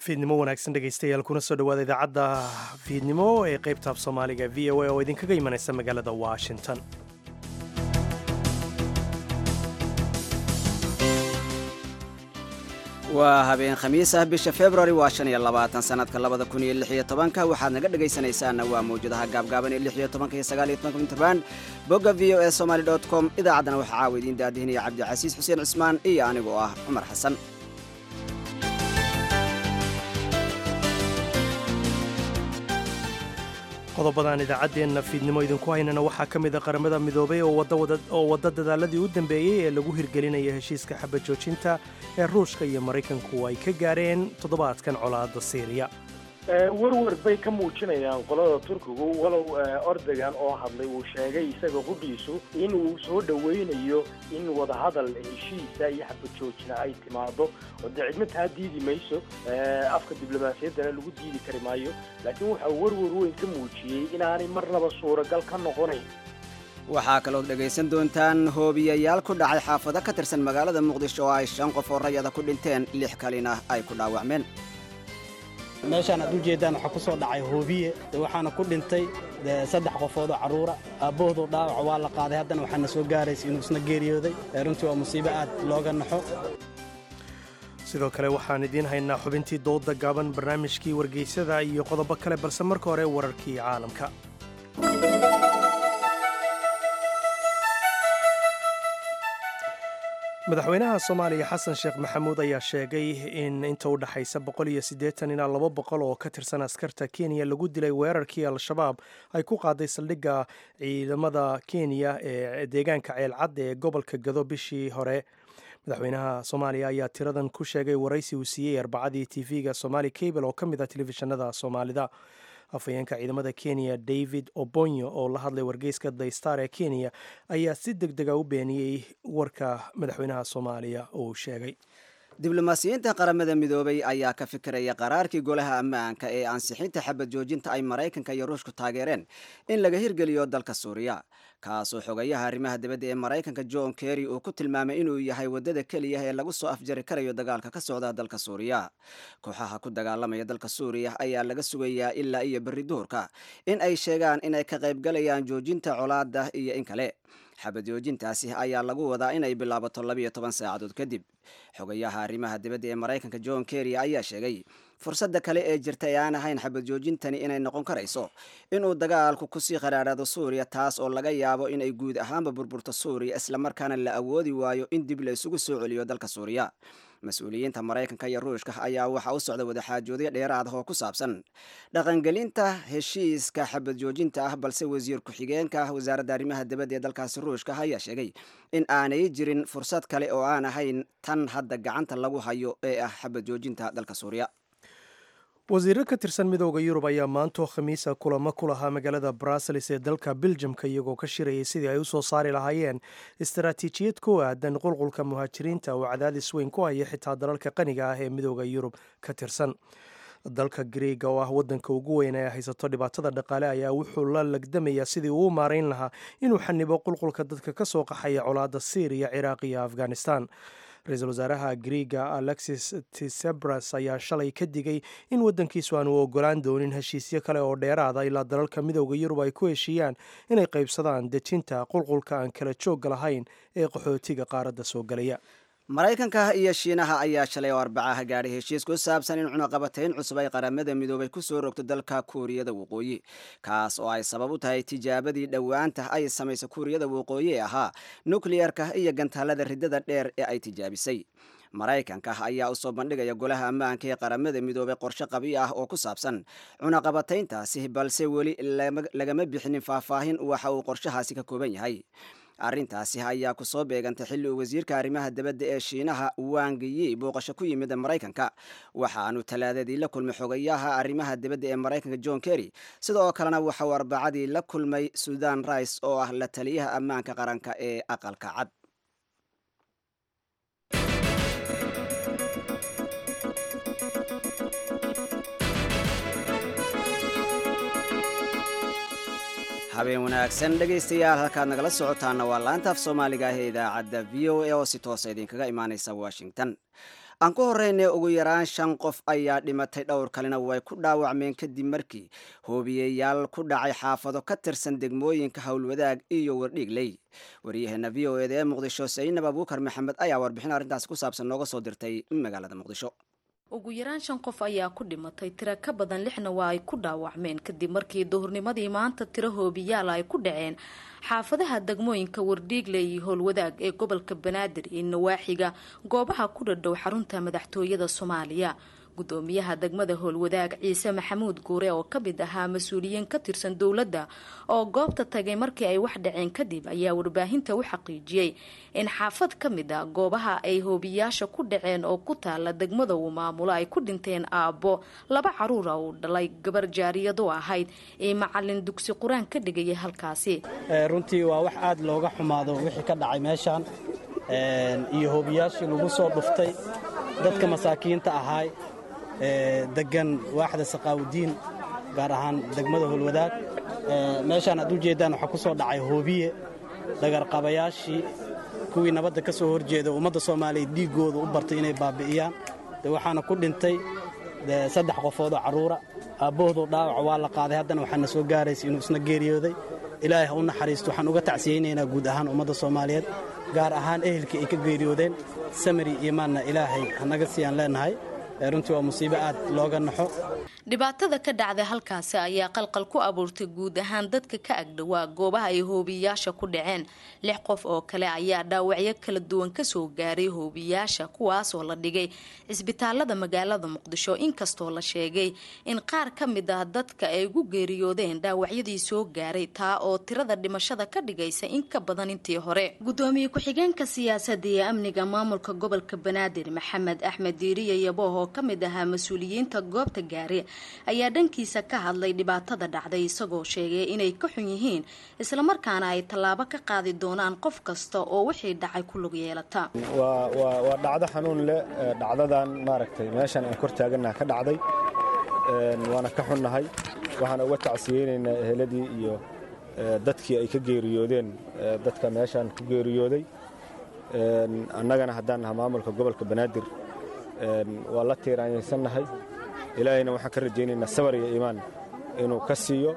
fiidnimo wanaagsan dhegaystayaal kuna soo dhowaada idaacadda fiidnimo ee qaybta af soomaaliga v o a oo idinkaga imanaysa magaalada washington waa habeen khamiis ah bisha februari waa shan iyo labaatan sanadka labada kun iyo lix iyo tobanka waxaad naga dhegaysanaysaana waa mawjadaha gaabgaaban ee lix iyo tobanka iyo sagaal iyo tobanka mitrband bogga v o e somaly dot com idaacaddana waxaa caawa idiin daadihinaya cabdicasiis xuseen cismaan iyo anigoo ah cumar xasan qodobadaan idaacaddeenna fiidnimo idinku haynana waxaa ka mid a qaramada midoobay oo wadda dadaaladii u dambeeyey ee lagu hirgelinaya heshiiska xabad joojinta ee ruushka iyo maraykanku ay ka gaareen toddobaadkan colaadda siiriya warwar bay ka muujinayaan qolada turkigu walow ordogan oo hadlay uu sheegay isaga qudhiisu in uu soo dhowaynayo in wadahadal heshiisa iyo xabad joojina ay timaado oo dee cidna taa diidi mayso afka diblomaasiyaddana lagu diidi kari maayo laakiin waxaa warwar weyn ka muujiyey inaanay marnaba suuragal ka noqonayn waxaa kalood dhegaysan doontaan hoobiyayaal ku dhacay xaafado ka tirsan magaalada muqdisho oo ay shan qof oo rayada ku dhinteen lix kalina ay ku dhaawacmeen meeshaan aad u jeeddaan waxaa ku soo dhacay hoobiye waxaana ku dhintay saddex qofoodoo carruura aabbahoodoo dhaawac waa la qaaday haddana waxaana soo gaaraysa inuu isna geeriyooday runtii waa musiibo aad looga naxo sidoo kale waxaan idiin haynaa xubintii dooda gaaban barnaamijkii wargeysada iyo qodobo kale balse marka hore wararkii caalamka madaxweynaha soomaaliya xasan sheekh maxamuud ayaa sheegay in inta u dhexaysa ilaa laba boqol oo ka tirsan askarta kenya lagu dilay weerarkii al-shabaab ay ku qaaday saldhigga ciidamada kenya ee deegaanka ceelcadda ee gobolka gado bishii hore madaxweynaha soomaaliya ayaa tiradan ku sheegay waraysi uu siiyey arbacadii tv-ga somali cable oo ka mid ah telefishinada soomaalida afhayeenka ciidamada kenya david obonyo oo la hadlay wargeyska the star ee kenya ayaa si deg dega u beeniyey warka madaxweynaha soomaaliya uu sheegay diblomaasiyiinta qaramada midoobay ayaa ka fikiraya qaraarkii golaha ammaanka ee ansixinta xabad joojinta ay maraykanka iyo ruushku taageereen in laga hirgeliyo dalka suuriya kaasoo xogayaha arrimaha dibadda ee maraykanka john kerry uu ku tilmaamay inuu yahay waddada keliya ee lagu soo afjari karayo dagaalka ka socda dalka suuriya kooxaha ku dagaalamaya dalka suuriya ayaa laga sugayaa ilaa iyo berri duhurka in ay sheegaan inay ka qaybgalayaan joojinta colaada iyo in kale xabad joojintaasi ayaa lagu wadaa inay bilaabato labiyo toban saacadood kadib xogayaha arrimaha dibadda ee maraykanka john kerry ayaa sheegay fursadda kale ee jirta ee aan ahayn xabad joojintani inay noqon karayso inuu dagaalku kusii qaraadhaado suuriya taas oo laga yaabo inay guud ahaanba burburto suuriya islamarkaana la awoodi waayo in dib la isugu soo celiyo dalka suuriya mas-uuliyiinta maraykanka iyo ruushka ayaa waxaa u socda wadaxaajoodyo dheeraad ah oo ku saabsan dhaqangelinta heshiiska xabad joojinta ah balse wasiir ku-xigeenka wasaaradda arrimaha dibadda ee dalkaasi ruushka ayaa sheegay in aanay jirin fursad kale oo aan ahayn tan hadda gacanta lagu hayo ee ah xabad joojinta dalka suuriya wasiirro ka tirsan midooda yurub ayaa maantoo khamiisa kulamo ku lahaa magaalada brussels ee dalka beljamka iyagoo ka shirayay sidii ay u soo saari lahaayeen istaraatiijiyad ku aadan qulqulka muhaajiriinta oo cadaadis weyn ku haya xitaa dalalka qaniga ah ee midooda yurub ka tirsan dalka griega oo ah wadanka ugu weyn ee haysato dhibaatada dhaqaale ayaa wuxuu la lagdamayaa sidii uu maarayn lahaa inuu xanibo qulqulka dadka ka soo qaxaya colaadda syriya ciraaq iyo afghanistan ra-iisul wasaaraha griega alexis tisebras ayaa shalay ka digay in waddankiisu aanu ogolaan doonin heshiisyo kale oo dheeraada ilaa dalalka midooda yurub ay ku heshiiyaan inay qaybsadaan dejinta qulqulka aan kala joogga lahayn ee qaxootiga qaaradda soo galaya maraykanka iyo shiinaha ayaa shalay oo arbacaha gaadhay heshiis ku saabsan in cunaqabatayn cusub ay qaramada midoobay ku soo rogto dalka kuuriyada waqooyi kaas oo ay sabab u tahay tijaabadii dhowaanta ay samaysa kuuriyada waqooyi ee ahaa nukliyarka iyo gantaalada riddada dheer ee ay tijaabisay maraykanka ayaa usoo bandhigaya golaha ammaanka ee qaramada midoobay qorshe qabi ah oo ku saabsan cunaqabatayntaasi balse weli lagama bixinin faahfaahin waxa uu qorshahaasi ka kooban yahay arrintaasi ayaa ku soo beegantay xilli uu wasiirka arrimaha dibadda ee shiinaha wangiyi booqasho ku yimid maraykanka waxaanu talaadadii la kulmay xogayaha arrimaha dibadda ee maraykanka john kerry sida oo kalena waxa uu arbacadii la kulmay sudan rice oo ah la taliyaha ammaanka qaranka ee aqalka cad habeen wanaagsan dhegaystayaal halkaad nagala socotaana waa laanta af soomaaliga ah ee idaacadda v o a oo si toosa idinkaga imaaneysa washington aan ku horreynay ugu yaraan shan qof ayaa dhimatay dhowr kalena way ku dhaawacmeen kadib markii hoobiyeyaal ku dhacay xaafado ka tirsan degmooyinka howlwadaag iyo wardhiigley waryaheena v o eda ee muqdisho saynab abuukar maxamed ayaa warbixin arrintaasi ku saabsan nooga soo dirtay magaalada muqdisho ugu yaraan shan qof ayaa ku dhimatay tiro ka badan lixna waa ay ku dhaawacmeen kadib markii duhurnimadii maanta tiro hoobiyaal ay ku dhaceen xaafadaha degmooyinka wardhiigle iyo howlwadaag ee gobolka banaadir iyo nawaaxiga goobaha ku dhadhow xarunta madaxtooyada soomaaliya gudoomiyaha degmada howlwadaag ciise maxamuud guure oo ka mid ahaa mas-uuliyiin ka tirsan dowladda oo goobta tagay markii ay wax dhaceen kadib ayaa warbaahinta u xaqiijiyey in xaafad ka mid a goobaha ay hoobiyaasha ku dhaceen oo ku taala degmada uu maamulo ay ku dhinteen aabbo laba caruura uu dhalay gabar jaariyadu ahayd ee macalin dugsi qur-aan ka dhigayay halkaasi runtii waa wax aad looga xumaado wixii ka dhacay meeshaan iyo hoobiyaashii lagu soo dhuftay dadka masaakiinta ahaay degan waaxda saqaawudiin gaar ahaan degmada howlwadaag meeshaan aad u jeeddaan waxaa ku soo dhacay hoobiye dhagarqabayaashii kuwii nabadda ka soo horjeeda ummadda soomaaliyeed dhiiggooda u bartay inay baabi'iyaan de waxaana ku dhintay saddex qofoodoo carruura aabbahoodoo dhaawaca waa la qaaday haddana waxaana soo gaaraysa inuu isna geeriyooday ilaahay ha u naxariisto waxaan uga tacsiyeynaynaa guud ahaan ummadda soomaaliyeed gaar ahaan ehelkii ay ka geeriyoodeen samari imaanna ilaahay hanaga siiyaan leenahay runtii waa musiibo aad looga naxo dhibaatada ka dhacday halkaasi ayaa qalqal ku abuurtay guud ahaan dadka ka agdhowaa goobaha ay hoobiyaasha ku dhaceen lix qof oo kale ayaa dhaawacyo kala duwan kasoo gaaray hoobiyaasha kuwaasoo la dhigay cisbitaalada magaalada muqdisho inkastoo la sheegay in qaar ka mid ah dadka ay ugu geeriyoodeen dhaawacyadii soo gaaray taa oo tirada dhimashada ka dhigaysa in ka badan intii hore gudoomiye ku-xigeenka siyaasadda iyo amniga maamulka gobolka banaadir maxamed axmed diiriye yabooh oo ka mid ahaa mas-uuliyiinta goobta gaari ayaa dhankiisa ka hadlay dhibaatada dhacday isagoo sheegay inay ka xun yihiin islamarkaana ay tallaabo ka qaadi doonaan qof kasta oo wixii dhacay ku lug yeelata waa dhacdo xanuun leh dhacdadan maaragtay meeshan aan kor taagannaha ka dhacday waana ka xunnahay waxaan uga tacsiyeynaynaa eheladii iyo dadkii ay ka geeriyoodeen dadka meeshaan ku geeriyooday annagana haddaan naha maamulka gobolka banaadir waa la tiiraanyaysannahay ilaahayna waxaan ka rajaynaynaa sabar iyo iimaan inuu ka siiyo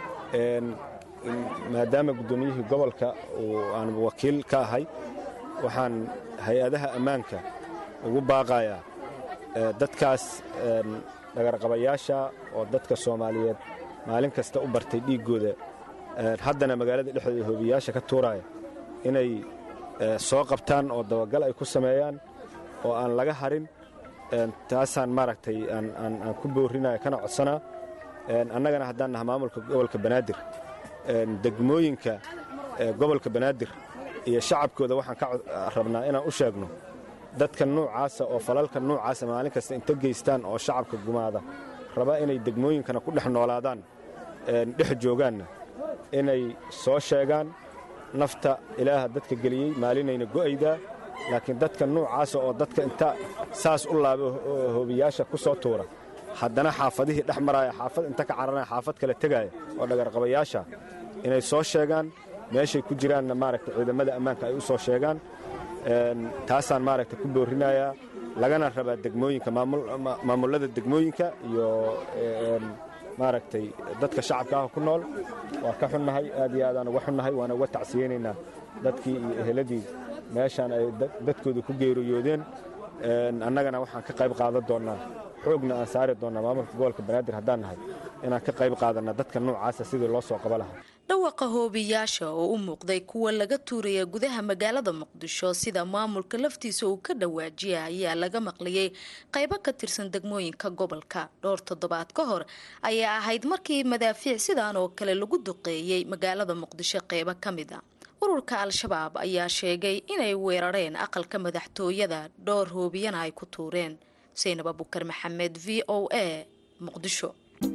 maadaama guddoomiyihii gobolka aan wakiil ka ahay waxaan hay-adaha ammaanka ugu baaqayaa dadkaas dhagarqabayaasha oo dadka soomaaliyeed maalin kasta u bartay dhiiggooda haddana magaalada dhexdeeda hoobiyaasha ka tuuraya inay soo qabtaan oo dabagal ay ku sameeyaan oo aan laga harin taasaan maaragtay aan ku boorinaya kana codsanaa annagana haddaan naha maamulka gobolka banaadir degmooyinka gobolka banaadir iyo shacabkooda waxaan ka rabnaa inaan u sheegno dadka nuucaasa oo falalka nuucaasa maalin kasta inta geystaan oo shacabka gumaada raba inay degmooyinkana ku dhex noolaadaan dhex joogaanna inay soo sheegaan nafta ilaaha dadka geliyey maalinayna go'aydaa laakiin dadka nuucaasa oo dadka inta saas u laaba hoobiyaasha ku soo tuura haddana xaafadihii dhex maraaya xaafad inta ka cararaya xaafad kale tegaaya oo dhagarqabayaasha inay soo sheegaan meeshay ku jiraanna maaragta ciidamada ammaanka ay u soo sheegaan taasaan maaragta ku boorinayaa lagana rabaa degmooyinka maamullada degmooyinka iyo maaragtay dadka shacabka ah ku nool waa ka xunnahay aad iyo aadaan uga xunnahay waana uga tacsiyeynaynaa dadkii iyo eheladii meeshaan ay dadkooda ku geeriyoodeen annagana waxaan ka qayb qaadan doonnaa xoogna aan saari doonnaa maamulka gobolka banaadir haddaan nahay inaan ka qayb qaadanna dadka noocaasa sidii loo soo qaba lahaa dhawaqa hoobiyaasha oo u muuqday kuwa laga tuuraya gudaha magaalada muqdisho sida maamulka laftiisa uu ka dhawaajiya ayaa laga maqlayay qaybo ka tirsan degmooyinka gobolka dhowr toddobaad ka hor ayaa ahayd markii madaafiic sidaan oo kale lagu duqeeyey magaalada muqdisho qeybo ka mid a ururka al-shabaab ayaa sheegay inay weerareen aqalka madaxtooyada dhowr hoobiyana ay ku tuureen saynab abukar maxamed v o a muqdisho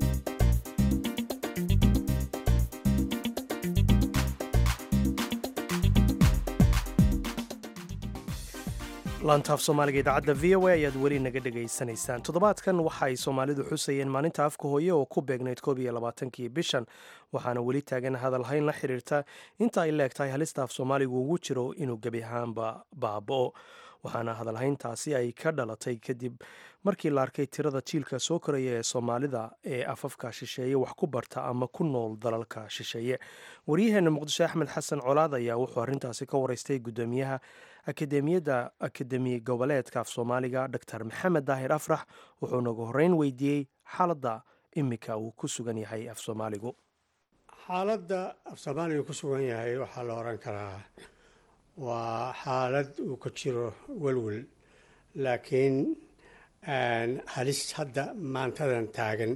laantaaf soomaaliga idaacadda v o a ayaad weli naga dhegaysanaysaan toddobaadkan waxa ay soomaalidu xusayeen maalinta afka hooye oo ku beegnayd koob iyo labaatankii bishan waxaana weli taagan hadalhayn la xiriirta inta ay leeg tahay halista af soomaaligu ugu jiro inuu gebi ahaanba baaba'o waxaana hadalhayntaasi ay ka dhalatay kadib markii la arkay tirada jiilka soo koraya ee soomaalida ee afafka shisheeye wax ku barta ama ku nool dalalka shisheeye waryaheena muqdisho axmed xasan colaad ayaa wuxuu arrintaasi ka wareystay guddoomiyaha akademiyadda akademi goboleedka af soomaaliga dor maxamed daahir afrax wuxuu nagu horreyn weydiiyey xaaladda imika uu ku sugan yahay af soomaaligu xaaladda af soomaaliga ku sugan yahay waxaa la oran karaa waa xaalad uu ka jiro welwel laakiin halis hadda maantadan taagan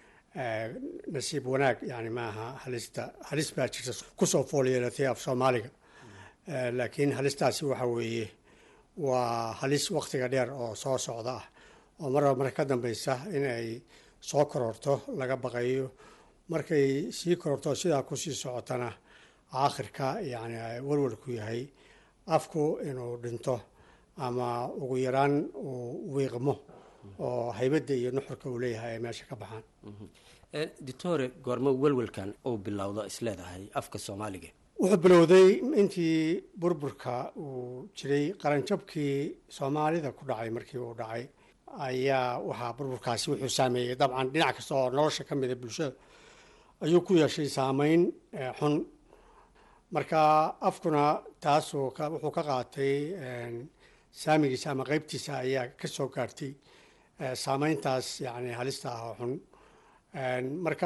nasiib wanaag yani maaha halista halis baa jirta kusoo fool yeelatay af soomaaliga laakiin halistaasi waxa weeye waa halis wakhtiga dheer oo soo socda ah oo marba marka ka dambeysa in ay soo kororto laga baqayo markay sii kororto sidaa kusii socotana aakhirka yani walwalku yahay afku inuu dhinto ama ugu yaraan uu wiiqmo oo haybadda iyo nuxurka uu leeyahay ay meesha ka baxaan doctore goormo welwelkan uu bilowdo isleedahay afka soomaaliga wuxuu bilowday intii burburka uu jiray qaranjabkii soomaalida ku dhacay markii uu dhacay ayaa waxaa burburkaasi wuxuu saameeyey dabcan dhinac kasta oo nolosha ka mida bulshada ayuu ku yeeshay saameyn xun marka afkuna taasuu wuxuu ka qaatay saamigiisa ama qeybtiisa ayaa ka soo gaartay saameyntaas yani halista ah oo xun marka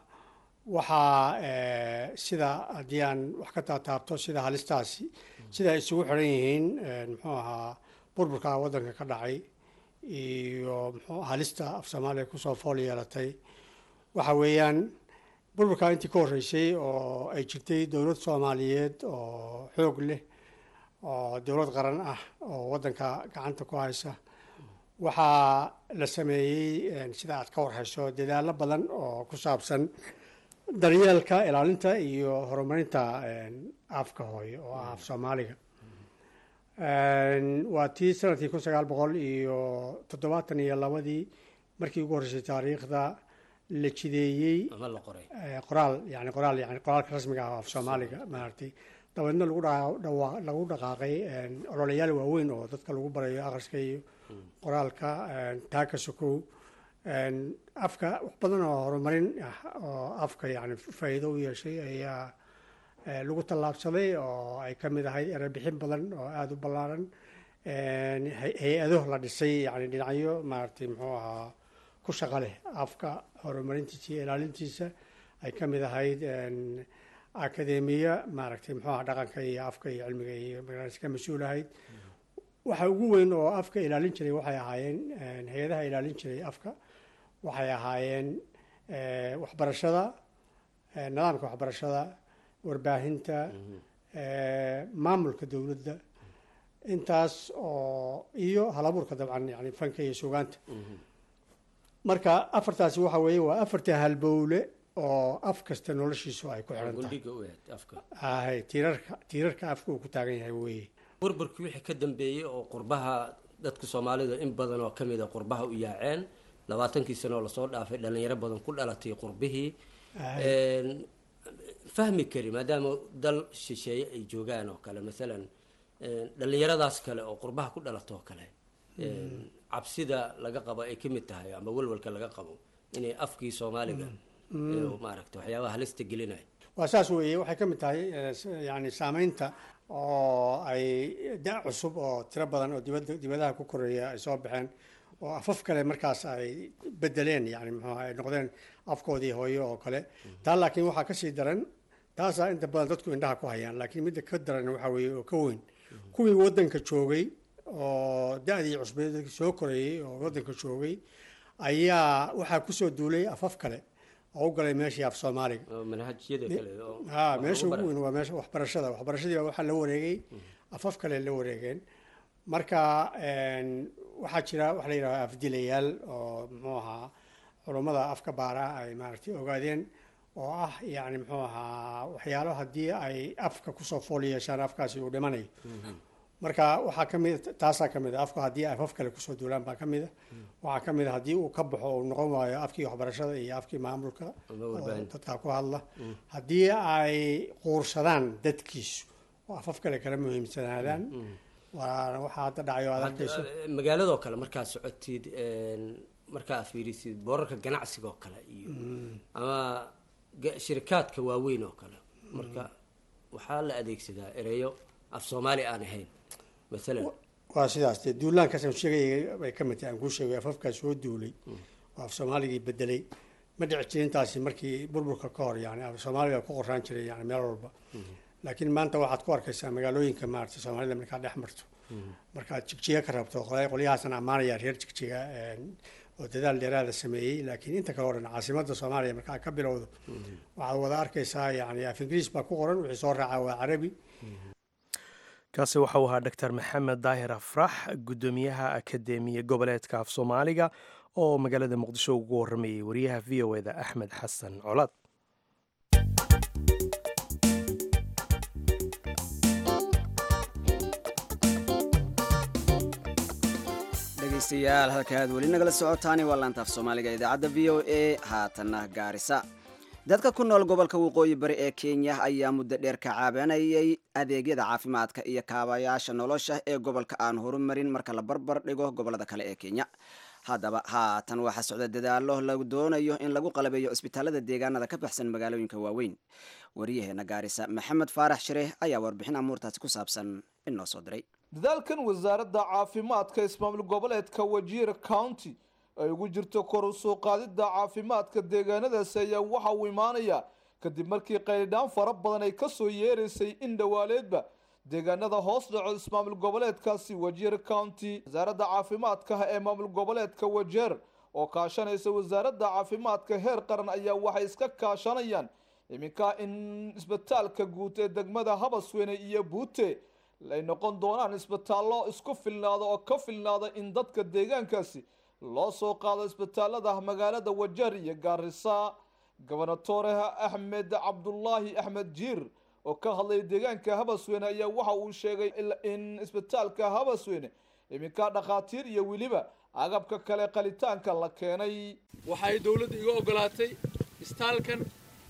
waxaa sida haddii aan wax ka taataabto sida halistaasi sida ay isugu xiran yihiin muxuu ahaa burburka waddanka ka dhacay iyo mxuu halista af soomaaliya kusoo fool yeelatay waxa weeyaan burburka intii ka horreysay oo ay jirtay dowlad soomaaliyeed oo xoog leh oo dowlad qaran ah oo waddanka gacanta ku haysa waxaa la sameeyey sida aad ka warhayso dadaallo badan oo ku saabsan daryeelka ilaalinta iyo horumarinta afka hooyo oo ah af soomaaliga waa tii sanadkii kun sagaal boqol iyo toddobaatan iyo labadii markii ugu horreysay taariikhda la jideeyey qoraal yani qoraal yani qoraalka rasmiga ah af soomaaliga maaragtay dabeedna lagu lagu dhaqaaqay ololayaal waaweyn oo dadka lagu barayo akhriska iyo qoraalka taaka sokow afka wax badan oo horumarin ah oo afka yani faa'iido u yeeshay ayaa lagu tallaabsaday oo ay ka mid ahayd erebixin badan oo aada u ballaaran hay-ado la dhisay yani dhinacyo maaragtay muxuu ahaa ku shaqa leh afka horumarintiisa iyo ilaalintiisa ay ka mid ahayd akademiya maaragtay muxuu aha dhaqanka iyo afka iyo cilmiga iyo magaaladiis ka mas-uul ahayd waxa ugu weyn oo afka ilaalin jiray waxay ahaayeen hay-adaha ilaalin jiray afka waxay ahaayeen waxbarashada nidaamka waxbarashada warbaahinta maamulka dowladda intaas oo iyo halabuurka dabcan yani fanka iyo sugaanta marka afartaasi waxa weeye waa afarta halbowle oo af kasta noloshiisu ay ku xiran tahay tiirarka tiirarka afka uu ku taagan yahay weye burburkii wixii ka dambeeyey oo qurbaha dadka soomaalida in badan oo kamid a qurbaha u yaaceen labaatankii sano oo lasoo dhaafay dhalinyaro badan ku dhalatay qurbihii fahmi kari maadaama dal shisheeye ay joogaan oo kale maalan dhalinyaradaas kale oo qurbaha ku dhalato oo kale cabsida laga qabo ay ka mid tahay ama walwalka laga qabo inay afkii soomaaliga maaragta waxyaabaha halista gelinaya waa saas weeye waxay ka mid tahay yani saameynta oo ay da cusub oo tiro badan oo dibada dibadaha ku koreeya ay soo baxeen oo afaf kale markaas ay bedeleen yani muxuuha ay noqdeen afkoodii hooyo oo kale taa laakiin waxaa kasii daran taasaa inta badan dadku indhaha ku hayaan laakiin midda ka daran waxaa weeye oo ka weyn kuwii waddanka joogay oo da-dii cusbeed dadkii soo koreeyey oo waddanka joogay ayaa waxaa kusoo duulay afaf kale oo u galay meeshii af soomaaliga ha meesha ugu weyn waa meesha waxbarashada waxbarashadii baa waxaa la wareegay afaf kale la wareegeen marka waxaa jira waxa la yidhahda afdilayaal oo muxuu ahaa culummada afka baara ay maaragtay ogaadeen oo ah yani muxuu ahaa waxyaalo haddii ay afka kusoo fool yeeshaan afkaasi uu dhimanayo marka waxaa kamid taasaa kamid a afku haddii ay afaf kale kusoo duulaan baa kamid a waxaa kamid a haddii uu ka baxo uu noqon waayo afkii waxbarashada iyo afkii maamulka oo dadka ku hadla haddii ay quursadaan dadkiisu oo afaf kale kala muhiimsanaadaan waana waxaa hadda dhacayo aad arkayso magaaladoo kale markaad socotid markaa fiirisid boorarka ganacsiga oo kale iyo ama ga- shirikaadka waaweyn oo kale marka waxaa la adeegsadaa ereyo af soomaali aan ahayn maalan waa sidaas dee duulaankaasaan sheegaya bay ka mid tahay aan kuu sheegay afafkaa soo duulay oo af soomaaligii bedelay ma dhici jirin intaasi markii burburka ka hor yani af soomaaliga ku qoraan jiray yani meel walba laakiin maanta waxaad ku arkaysaa magaalooyinka maarata soomaalida markaad dhex marto markaad jigjiga ka rabto qolay- qolyahaasaan ammaanaya reer jigjiga een, oo dadaal dheeraada sameeyey laakiin inta kale oo dhan caasimada soomaaliya markaa ka bilowdo waxaad wada arkaysaa yani af ingiriis baa ku qoran wixii soo raacaa waa carabi kaasi waxau ahaa dr maxamed daahir afrax guddoomiyaha akadeemiya goboleedka af soomaaliga oo magaalada muqdisho ugu waramayay wariyaha v o eda axmed xasan colaad dhegaystayaal halkaaad weli nagala socotaani waa laanta af soomaaliga idaacadda v o a haatanna gaarisa dadka ku nool gobolka waqooyi bari ee kenya ayaa muddo dheer ka caabanayay adeegyada caafimaadka iyo kaabayaasha nolosha ee gobolka aan horumarin marka la barbar dhigo gobolada kale ee kenya haddaba haatan waxaa socda dadaalo lagu doonayo in lagu qalabeeyo cisbitaalada deegaanada ka baxsan magaalooyinka waaweyn waryaheena gaarisa maxamed faarax shire ayaa warbixin amuurtaasi ku saabsan inoo soo diray dadaalkan wasaaradda caafimaadka ismaamul goboleedka wajiir county ay ugu jirto kor u soo qaadidda caafimaadka deegaanadaasi ayaa waxa uu imaanaya kadib markii qaylidhaan fara badan ay ka soo yeeraysay in dhowaaleedba deegaanada hoos dhaco ismaamul goboleedkaasi wajiir county wasaaradda caafimaadka ee maamul goboleedka wajeer oo kaashanaysa wasaaradda caafimaadka heer qaran ayaa waxay iska kaashanayaan iminka in isbitaalka guud ee degmada habasweyne iyo buute ay noqon doonaan isbitaallo isku filnaada oo ka filnaada in dadka deegaankaasi loo soo qaado isbitaalada magaalada wajeer iyo gaarisa gobernatoreha axmed cabdulaahi axmed jiir oo ka hadlaya deegaanka habasweyne ayaa waxa uu sheegay in isbitaalka habasweyne iminka dhakhaatiir iyo weliba agabka kale qalitaanka la keenay waxay dowladda iga ogolaatay istaalkan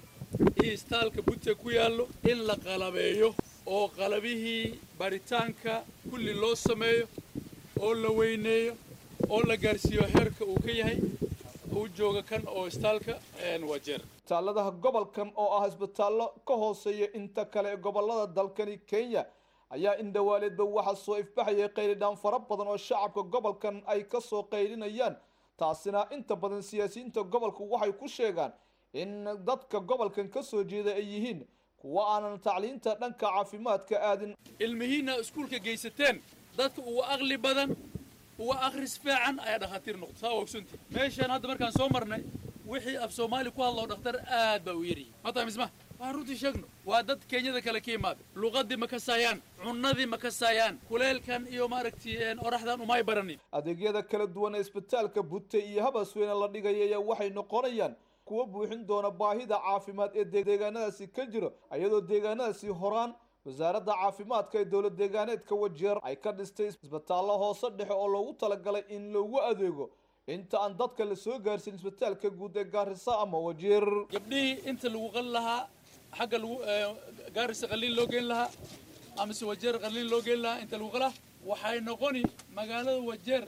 iyo istaalka butte ku yaallo in la qalabeeyo oo qalabihii baritaanka kulli loo sameeyo oo la weyneeyo oo la gaarsiiyo heerka uu ka yahay uu jooga kan oo istaalka wajeer isbitaaladaha gobolkan oo ah isbitaallo ka hooseeya inta kale ee gobolada dalkani kenya ayaa in dhawaaleedba waxaa soo ifbaxayay qaylidhaan fara badan oo shacabka gobolkan ay ka soo qaylinayaan taasina inta badan siyaasiyiinta gobolku waxay ku sheegaan in dadka gobolkan ka soo jeeda ay yihiin kuwa aanan tacliinta dhanka caafimaadka aadin ilmihiinna iskuulka geysateen dadka uga aqli badan uga akhris fiican ayaa dhakhaatiir noqda saa ogsunti meeshaan hadda markaan soo marnay wixii af soomaali ku hadloo dhakhtar aad baa u yaryihi mataa misma waxaan runtii sheegno waa dad kenyada kale ka yimaada luqadii ma ka saayaan cunnadii ma ka saayaan kuleelkan iyo maaragtay oraxdan umay baranin adeegyada kala duwan ee isbitaalka butte iyo habasweyne la dhigaya ayaa waxay noqonayaan kuwa buuxin doona baahida caafimaad ee deegaanadaasi ka jiro iyadoo deegaanadaasi horaan wasaaradda caafimaadka ee dowlad deegaaneedka wajeer ay ka dhistay isbitaallo hoose dhexe oo loogu talagalay in loogu adeego inta aan dadka la soo gaarsin isbitaalka guud ee gaarisa ama wajeer gabdhihii inta lagu qali lahaa xagga lagu gaarisa qaliin loo geyn lahaa amase wajeer qaliin loo geyn lahaa inta lagu qalaa waxay noqoni magaalada wajeer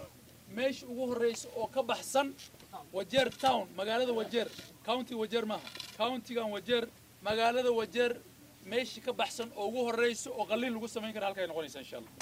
meesha ugu horreysa oo ka baxsan wajeer town magaalada wajeer county wajeer maaha countigan wajeer magaalada wajeer meeshii ka baxsan oo ugu horreysa oo qaliin lagu samayn kara halkay noqonaysa insha allah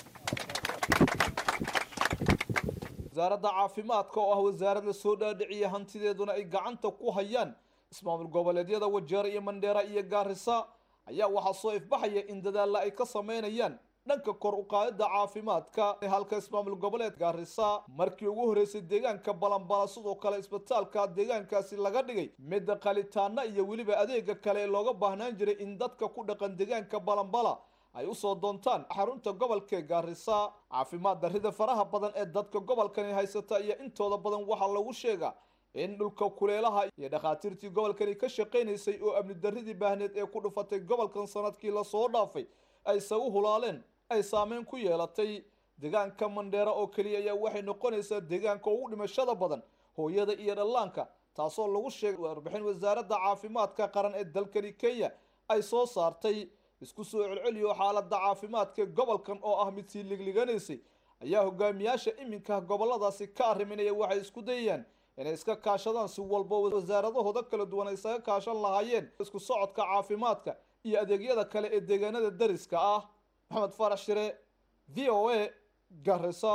wasaaradda caafimaadka oo ah wasaarad la soo dhaadhiciya hantideeduna ay gacanta ku hayaan ismaamul goboleedyada wajeer iyo mandheera iyo gaarisa ayaa waxaa soo ifbaxaya in dadaalla ay ka sameynayaan dhanka kor u qaadida caafimaadka halka ismaamul goboleed gaarisa markii ugu horreysay deegaanka balanbala sidoo kale isbitaalka deegaankaasi laga dhigay midda qalitaana iyo weliba adeega kale ee looga baahnaan jiray in dadka ku dhaqan deegaanka balanbala ay usoo doontaan xarunta gobolka gaarisa caafimaad darrida faraha badan ee dadka gobolkani haysata iyo intooda badan waxaa lagu sheegaa in dhulka kuleelaha iyo dhakhaatiirtii gobolkani ka shaqaynaysay oo amni darridii baahneed ee ku dhufatay gobolkan sanadkii lasoo dhaafay ayse u hulaaleen ay saameyn ku yeelatay deegaanka mandheera oo keliya ayaa waxay noqonaysaa deegaanka ugu dhimashada badan hooyada iyo dhallaanka taasoo lagu sheegay warbixin wasaaradda caafimaadka qaran ee dalkani kenya ay soo saartay isku soo celceliyo xaaladda caafimaadka ee gobolkan oo ah mid sii ligliganaysa ayaa hogaamiyaasha iminka goboladaasi ka arriminaya waxay isku dayayaan inay iska kaashadaan si walba wasaaradahooda kala duwan ay isaga kaashan lahaayeen isku socodka caafimaadka iyo adeegyada kale ee deegaanada dariska ah maxamed farax shire v o a garisa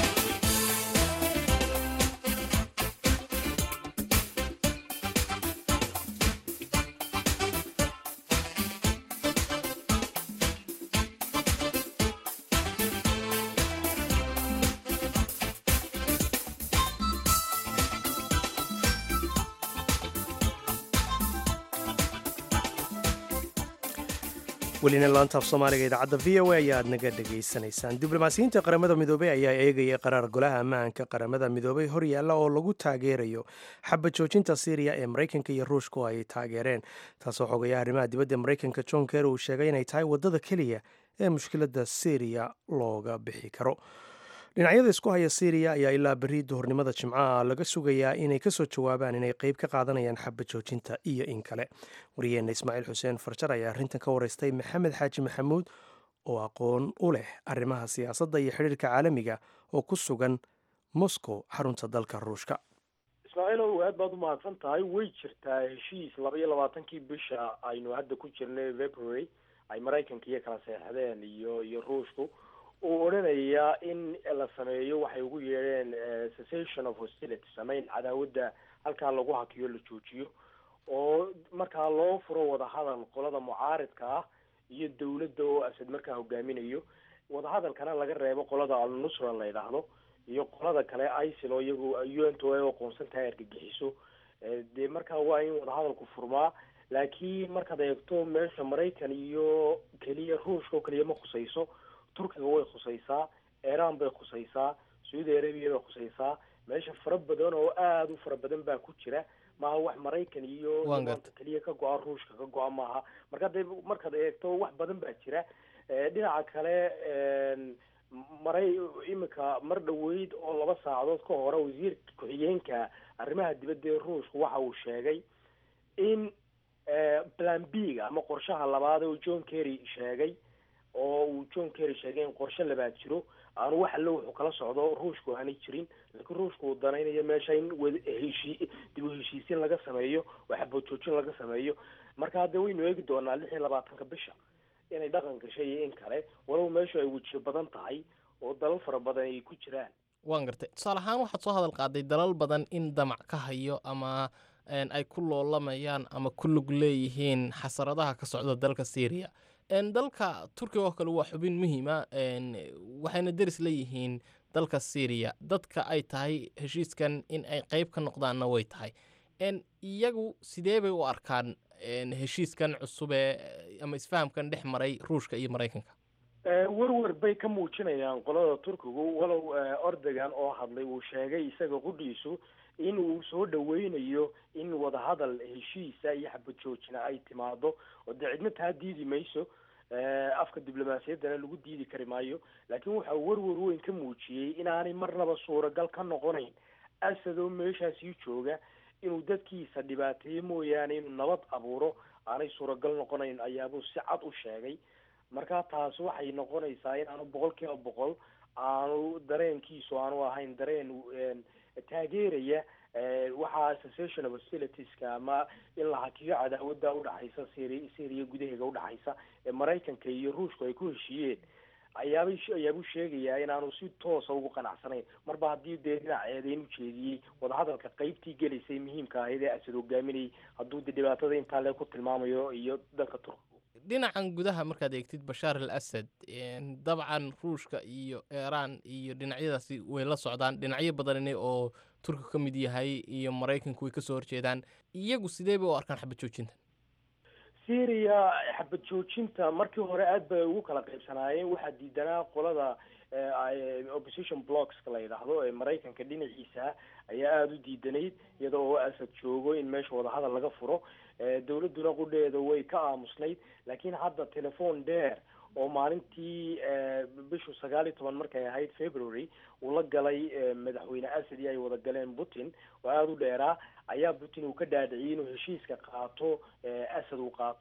welina laantaaf soomaaliga idaacadda v o a ayaa aad naga dhegaysanaysaan diblomaasiyiinta qaramada midoobey ayaa eegaya qaraar golaha ammaanka qaramada midoobey hor yaalla oo lagu taageerayo xabad joojinta syriya ee maraykanka iyo ruushku ay taageereen taasoo xogaya arrimaha dibadda maraykanka john ker uu sheegay inay tahay waddada keliya ee mushkiladda syriya looga bixi karo dhinacyada isku haya syriya ayaa ilaa berri duhurnimada jimcaha laga sugayaa inay kasoo jawaabaan inay qeyb ka qaadanayaan xabad joojinta iyo in kale wariyeenna ismaaciil xuseen farjar ayaa arrintan ka wareystay maxamed xaaji maxamuud oo aqoon u leh arrimaha siyaasadda iyo xidhiirka caalamiga oo ku sugan moscow xarunta dalka ruushka ismaaciilow aad baad u mahadsan tahay way jirtaa heshiis laba iyo labaatankii bisha aynu hadda ku jirnay february ay maraykanka iyo kala seexdeen iyo iyo ruushku uu odhanaya in la sameeyo waxay ugu yeedheen cessation of hostility sameyn cadaawadda halkaa lagu hakiyo la joojiyo oo markaa loo furo wadahadal qolada mucaaridka ah iyo dawladda oo asad markaa hogaaminayo wadahadalkana laga reebo qolada al-nusra la yidhaahdo iyo qolada kale isil oo iyagu u n t ay aqoonsan tahay argagixiso dee markaa waa in wadahadalku furmaa laakiin markaad eegto meesha maraykan iyo keliya ruushka oo keliya ma khusayso turkiga way khusaysaa iran bay khusaysaa saudi arabia bay khusaysaa meesha fara badan oo aada u fara badan baa ku jira maaha wax maraykan iyo maanta keliya ka go-a ruushka ka go-a maaha marka de markaad eegto wax badan baa jira dhinaca kale maray imika mar dhaweyd oo laba saacadood ka hore wasiirka ku-xigeenka arrimaha dibadda ee ruushka waxa uu sheegay in plan b ga ama qorshaha labaad oo john kerry sheegay oo uu john kerry sheegay in qorshe labaad jiro aanu wax allo wuxuu kala socdo ruushku aanay jirin laakiin ruushku uu danaynayo meesha in wheshii dib u heshiisiin laga sameeyo oo xabojoojin laga sameeyo marka hadda waynu eegi doonaa lix iyo labaatanka bisha inay dhaqan gashay iyo in kale walow meeshu ay wejiyo badan tahay oo dalal fara badan ay ku jiraan waan gartay tusaale ahaan waxaad soo hadal qaaday dalal badan in damac ka hayo ama ay ku loolamayaan ama ku lug leeyihiin xasaradaha ka socda dalka syriya dalka turkiga oo kale waa xubin muhiima waxayna deris leeyihiin dalka syriya dadka ay tahay heshiiskan in ay qeyb ka noqdaanna way tahay iyagu sidee bay u arkaan heshiiskan cusubee ama isfahamkan dhex maray ruushka iyo maraykanka werwer bay ka muujinayaan qolada turkigu walow ordogan oo hadlay uu sheegay isaga qudhiisu in uu soo dhaweynayo in wadahadal heshiisa iyo xabad joojina ay timaado oo dee cidna taa diidi mayso afka diblomaasiyaddana lagu diidi kari maayo laakiin waxa uu werwer weyn ka muujiyey inaanay marnaba suuragal ka noqonayn asad oo meeshaasii jooga inuu dadkiisa dhibaateeyo mooyaane inuu nabad abuuro aanay suuragal noqonayn ayaabuu si cad u sheegay marka taas waxay noqonaysaa inaanu boqol kiiba boqol aanu dareenkiisu aanu ahayn dareen taageeraya waxaa association of hostilitieska ama in la hakiyo cadaawadda udhaxaysa syri syriya gudaheega udhaxaysa ee maraykanka iyo ruushku ay ku heshiiyeen ayaabay ayaabuu sheegayaa inaanu si toosa ugu qanacsanayn marba haddii dee dhinac eedeyn ujeediyey wadahadalka qeybtii gelaysay muhiimka ahayd ee asad hogaaminayay hadduu de dhibaatada intaa le ku tilmaamayo iyo dalka turkiga dhinacan gudaha markaad eegtid bashaar al asad dabcan ruushka iyo iiraan iyo dhinacyadaasi way la socdaan dhinacyo badanine oo turkiga ka mid yahay iyo maraykanku way kasoo horjeedaan iyagu sidee bay u arkaan xabad joojinta syria xabad joojinta markii hore aad bay ugu kala qaybsanaayeen waxaa diidanaa qolada opposition blockska la yidhaahdo ee maraykanka dhinaciisa ayaa aada u diidanayd iyada oo asad joogo in meesha wadahadal laga furo dawladduna qudheeda way ka aamusnayd laakiin hadda telephone dheer oo maalintii bishu sagaal iyo toban markay ahayd february uu la galay madaxweyne asad iyo ay wada galeen putin oo aada u dheeraa ayaa putin uu ka dhaadhiciyey inuu heshiiska qaato asad uu qaato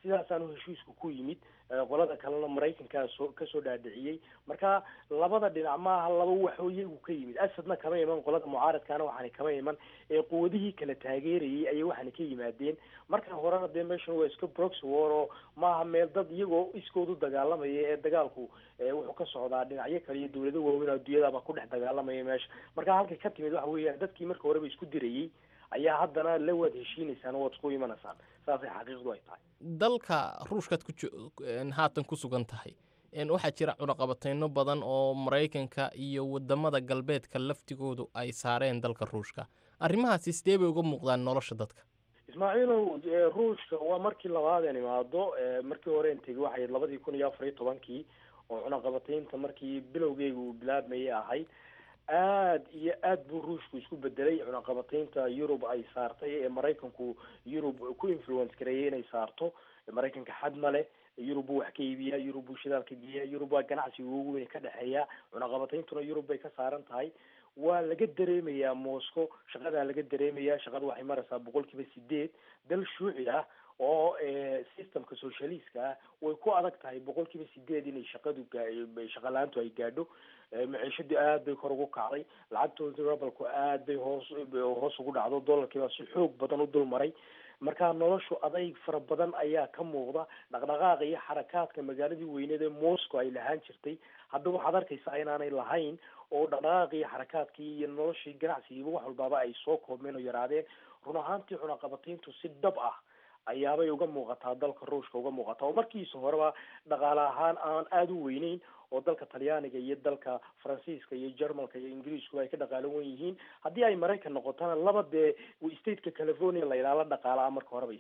sidaasaanu heshiisku ku yimid qolada kalena maraykankaa soo kasoo dhaadhiciyey marka labada dhinac maaha laba waxoo iyagu ka yimid asadna kama iman qolada mucaaradkaana waxaana kama iman ee quwadihii kala taageerayay ayay waxaana ka yimaadeen markan horena dee meeshan waa iska brox war oo maaha meel dad iyagoo iskoodu dagaalamaya ee dagaalku wuxuu ka socdaa dhinacyo kale iyo dawlado waaweyn adduunyadaba ku dhex dagaalamaya meesha marka halkay ka timid waxa weeyaan dadkii marka horeba isku dirayay ayaa haddana la waad heshiinaysaan waad isku imanaysaan saasay xaqiiqdu ay tahay dalka ruushkaad ku haatan ku sugan tahay waxaa jira cunaqabateyno badan oo maraykanka iyo wadamada galbeedka laftigoodu ay saareen dalka ruushka arrimahaasi sidee bay uga muuqdaan nolosha dadka ismaaciilow ruushka waa markii labaadeen imaado markii horeen tegay waxay labadii kun iyo afar iyo tobankii oo cunaqabateynta markii bilowgeyga uu bilaabmayay ahayd aad iyo aad buu ruushku isku bedelay cunaqabateynta yurub ay saartay ee maraykanku yurub ku influence gareeyay inay saarto maraykanka xad ma leh yurub buu wax ka iibiyaa yurub buu shidaalka geeyaa yurub waa ganacsiga ugu weyn ka dhexeeya cunaqabateyntuna yurub bay ka saaran tahay waa laga dareemayaa moscow shaqadaa laga dareemayaa shaqada waxay maraysaa boqol kiiba sideed dal shuuci ah oo systemka socialiska ah way ku adag tahay boqol kiiba sideed inay shaqadu shaqa la-aantu ay gaadho maciishadii aad bay kor ugu kacday lacagtooda rabalku aad bay hoos hoos ugu dhacdo dollarkiibaa si xoog badan u dul maray marka noloshu adayg fara badan ayaa ka muuqda dhaqdhaqaaqa iyo xarakaadka magaaladii weyneed ee moscow ay lahaan jirtay hadda waxaad arkaysaa inaanay lahayn oo dhaqdhaqaaqii iyo xarakaadkii iyo noloshii ganacsigiiba wax walbaaba ay soo koobmeen oo yaraadeen run ahaantii cunaqabateyntu si dhab ah ayaabay uga muuqataa dalka ruushka uga muuqataa oo markiisa horeba dhaqaale ahaan aan aada u weyneyn oo dalka talyaaniga iyo dalka faransiiska iyo jermalka iyo ingiriisku ay ka dhaqaalo wen yihiin haddii ay maraykan noqotona laba dee stateka california la yidhaha la dhaqaala marka horeba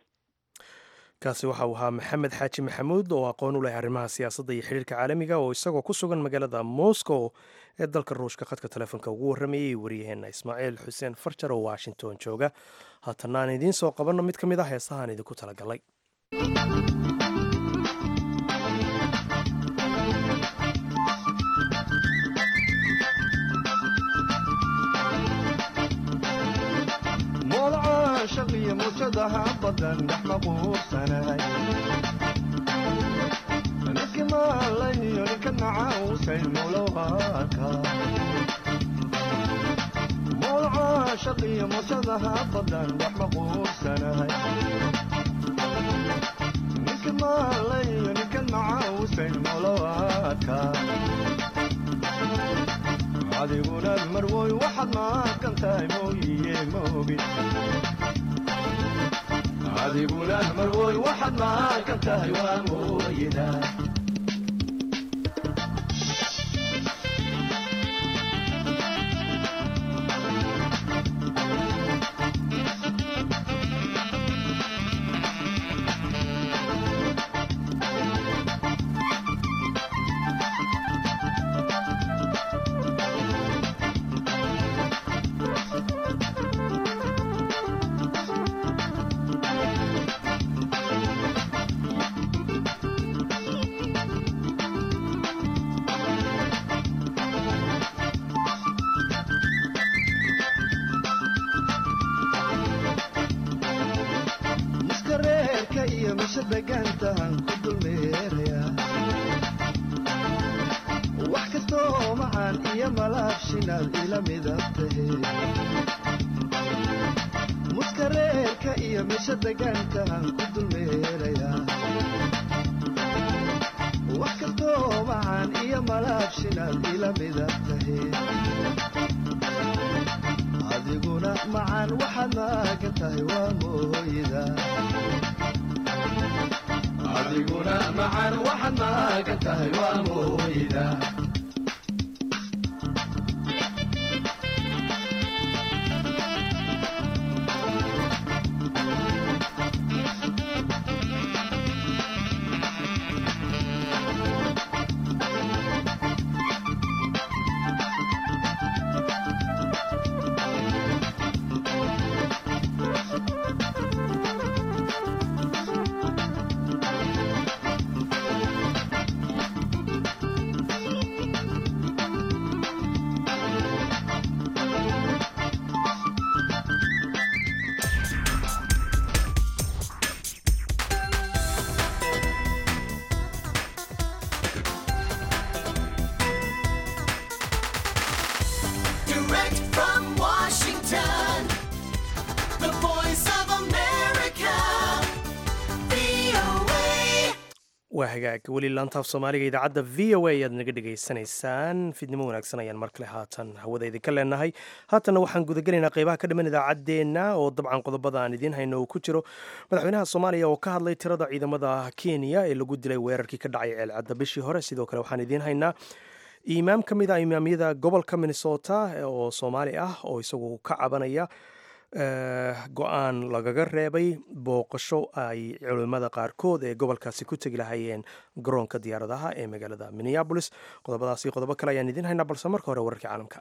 kaasi waxa uu ahaa maxamed xaaji maxamuud oo aqoon u leh arrimaha siyaasadda iyo xiriirka caalamiga oo isagoo ku sugan magaalada moscow ee dalka ruushka khadka telefoonka ugu warramayay waryaheena ismaaciil xuseen farjar oo washington jooga haatana aan idiin soo qabanno mid ka mid ah heesahaan idinku talagalay shaqiyo muujadaha badan dhex maquursanahay ninkii maalayo ninka nacausay mulowaka mowlaca shaqiyo muujadaha badan dhex maquursanahay ninkii maalayo ninka nacausay mulowaka adiguna marwoy waxaad maaqan tahay mooyiye moogi adiguna marwoy waxaad maaqan tahay waa mooyida muskareerka iyo meesha degaankaan ku dulmeerayaa wax kastoo macaan iyo malaabshinaad ila mida tahe adiguna macaan waxaad maagan tahay waa mooyida adiguna macaan waxaad maagan tahay waa mooyida Direct from Washington, the voice of America, VOA. waa hagaag weli laantaaf soomaaliga idaacadda v o a ayaad naga dhegaysanaysaan fidnimo wanaagsan ayaan mar kale haatan hawada idinka leenahay haatanna waxaan gudagelaynaa qeybaha ka dhiman idaacaddeenna oo dabcan qodobada aan idiin hayno uu ku jiro madaxweynaha soomaaliya oo ka hadlay tirada ciidamada kenya ee lagu dilay weerarkii ka dhacay ceelcadda bishii hore sidoo kale waxaan idiin haynaa imaam ka mid ah imaamyada gobolka minnesota oo soomaali ah oo isagu ka cabanaya eh, go-aan lagaga reebay booqasho ay culimmada qaarkood ee gobolkaasi ku tegi lahayeen garoonka diyaaradaha ee magaalada minneabolis qodobadaas iyo qodobo kale ayaan idiin haynaa balse marka hore wararkii caalamka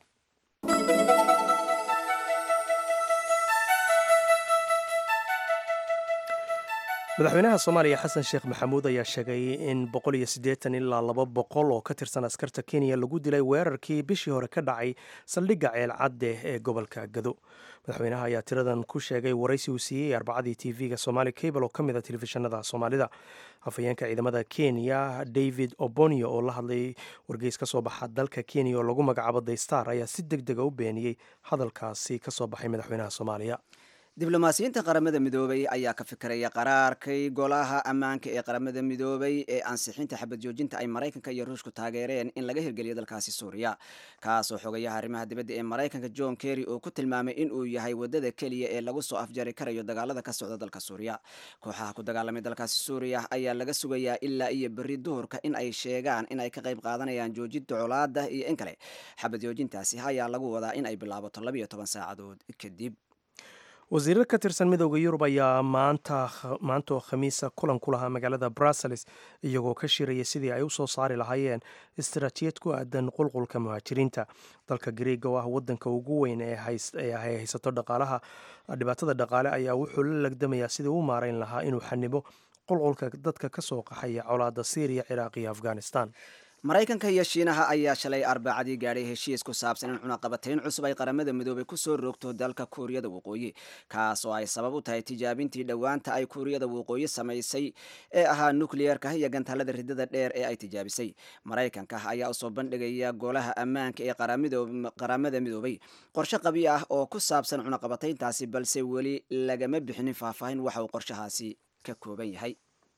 madaxweynaha soomaaliya xasan sheekh maxamuud ayaa sheegay in boqol iyo siddeetan ilaa laba boqol oo ka tirsan askarta kenya lagu dilay weerarkii bishii hore ka dhacay saldhigga ceelcadde ee gobolka gado madaxweynaha ayaa tiradan ku sheegay waraysi uu siiyey arbacadii tv-ga somali cable oo ka mid a telefishinada soomaalida afhayeenka ciidamada kenya david obonio oo la hadlay wargeys ka soo baxa dalka kenya oo lagu magacaabo daystar ayaa si deg dega u beeniyey hadalkaasi ka soo baxay madaxweynaha soomaaliya diblomaasiyiinta qaramada midoobay ayaa ka fikiraya qaraarkay golaha ammaanka ee qaramada midoobay ee ansixinta xabad joojinta ay maraykanka iyo ruushku taageereen in laga hirgeliyo dalkaasi suuriya kaasoo xogayaha arrimaha dibadda ee maraykanka john kerry uu ku tilmaamay in uu yahay wadada keliya ee lagu soo afjari karayo dagaalada ka socda dalka suuriya kooxaha ku dagaalamay dalkaasi suuriya ayaa laga sugayaa ilaa iyo berri duhurka in ay sheegaan in ay ka qayb qaadanayaan joojinta colaada iyo in kale xabad joojintaasi ayaa lagu wadaa in ay bilaabato labiyo toban saacadood kadib wasiirar ka tirsan midooda yurub ayaa maanta maanta oo khamiisa kulan ku lahaa magaalada brussels iyagoo ka shiraya sidii ay u soo saari lahaayeen istaraatiijiyad ku aadan qulqulka muhaajiriinta dalka greega oo ah wadanka ugu weyn ee hays- ee ay haysato dhaqaalaha dhibaatada dhaqaale ayaa wuxuu la lagdamayaa sidii u maarayn lahaa inuu xanibo qulqulka dadka ka soo qaxaya colaada syriya ciraaq iyo afghanistan maraykanka iyo shiinaha ayaa shalay arbacadii gaadhay heshiis ku saabsan in cunaqabatayn cusub ay qaramada midoobay kusoo roogto dalka kuuriyada waqooyi kaas oo ay sabab u tahay tijaabintii dhowaanta ay kuuriyada waqooyi samaysay ee ahaa nukliyeerka iyo gantaalada ridada dheer ee ay tijaabisay maraykanka ayaa usoo bandhigaya golaha ammaanka ee qaramidoo- qaramada midoobay qorshe qabi ah oo ku saabsan cunaqabatayntaasi balse weli lagama bixinin faahfaahin waxa uu qorshahaasi ka kooban yahay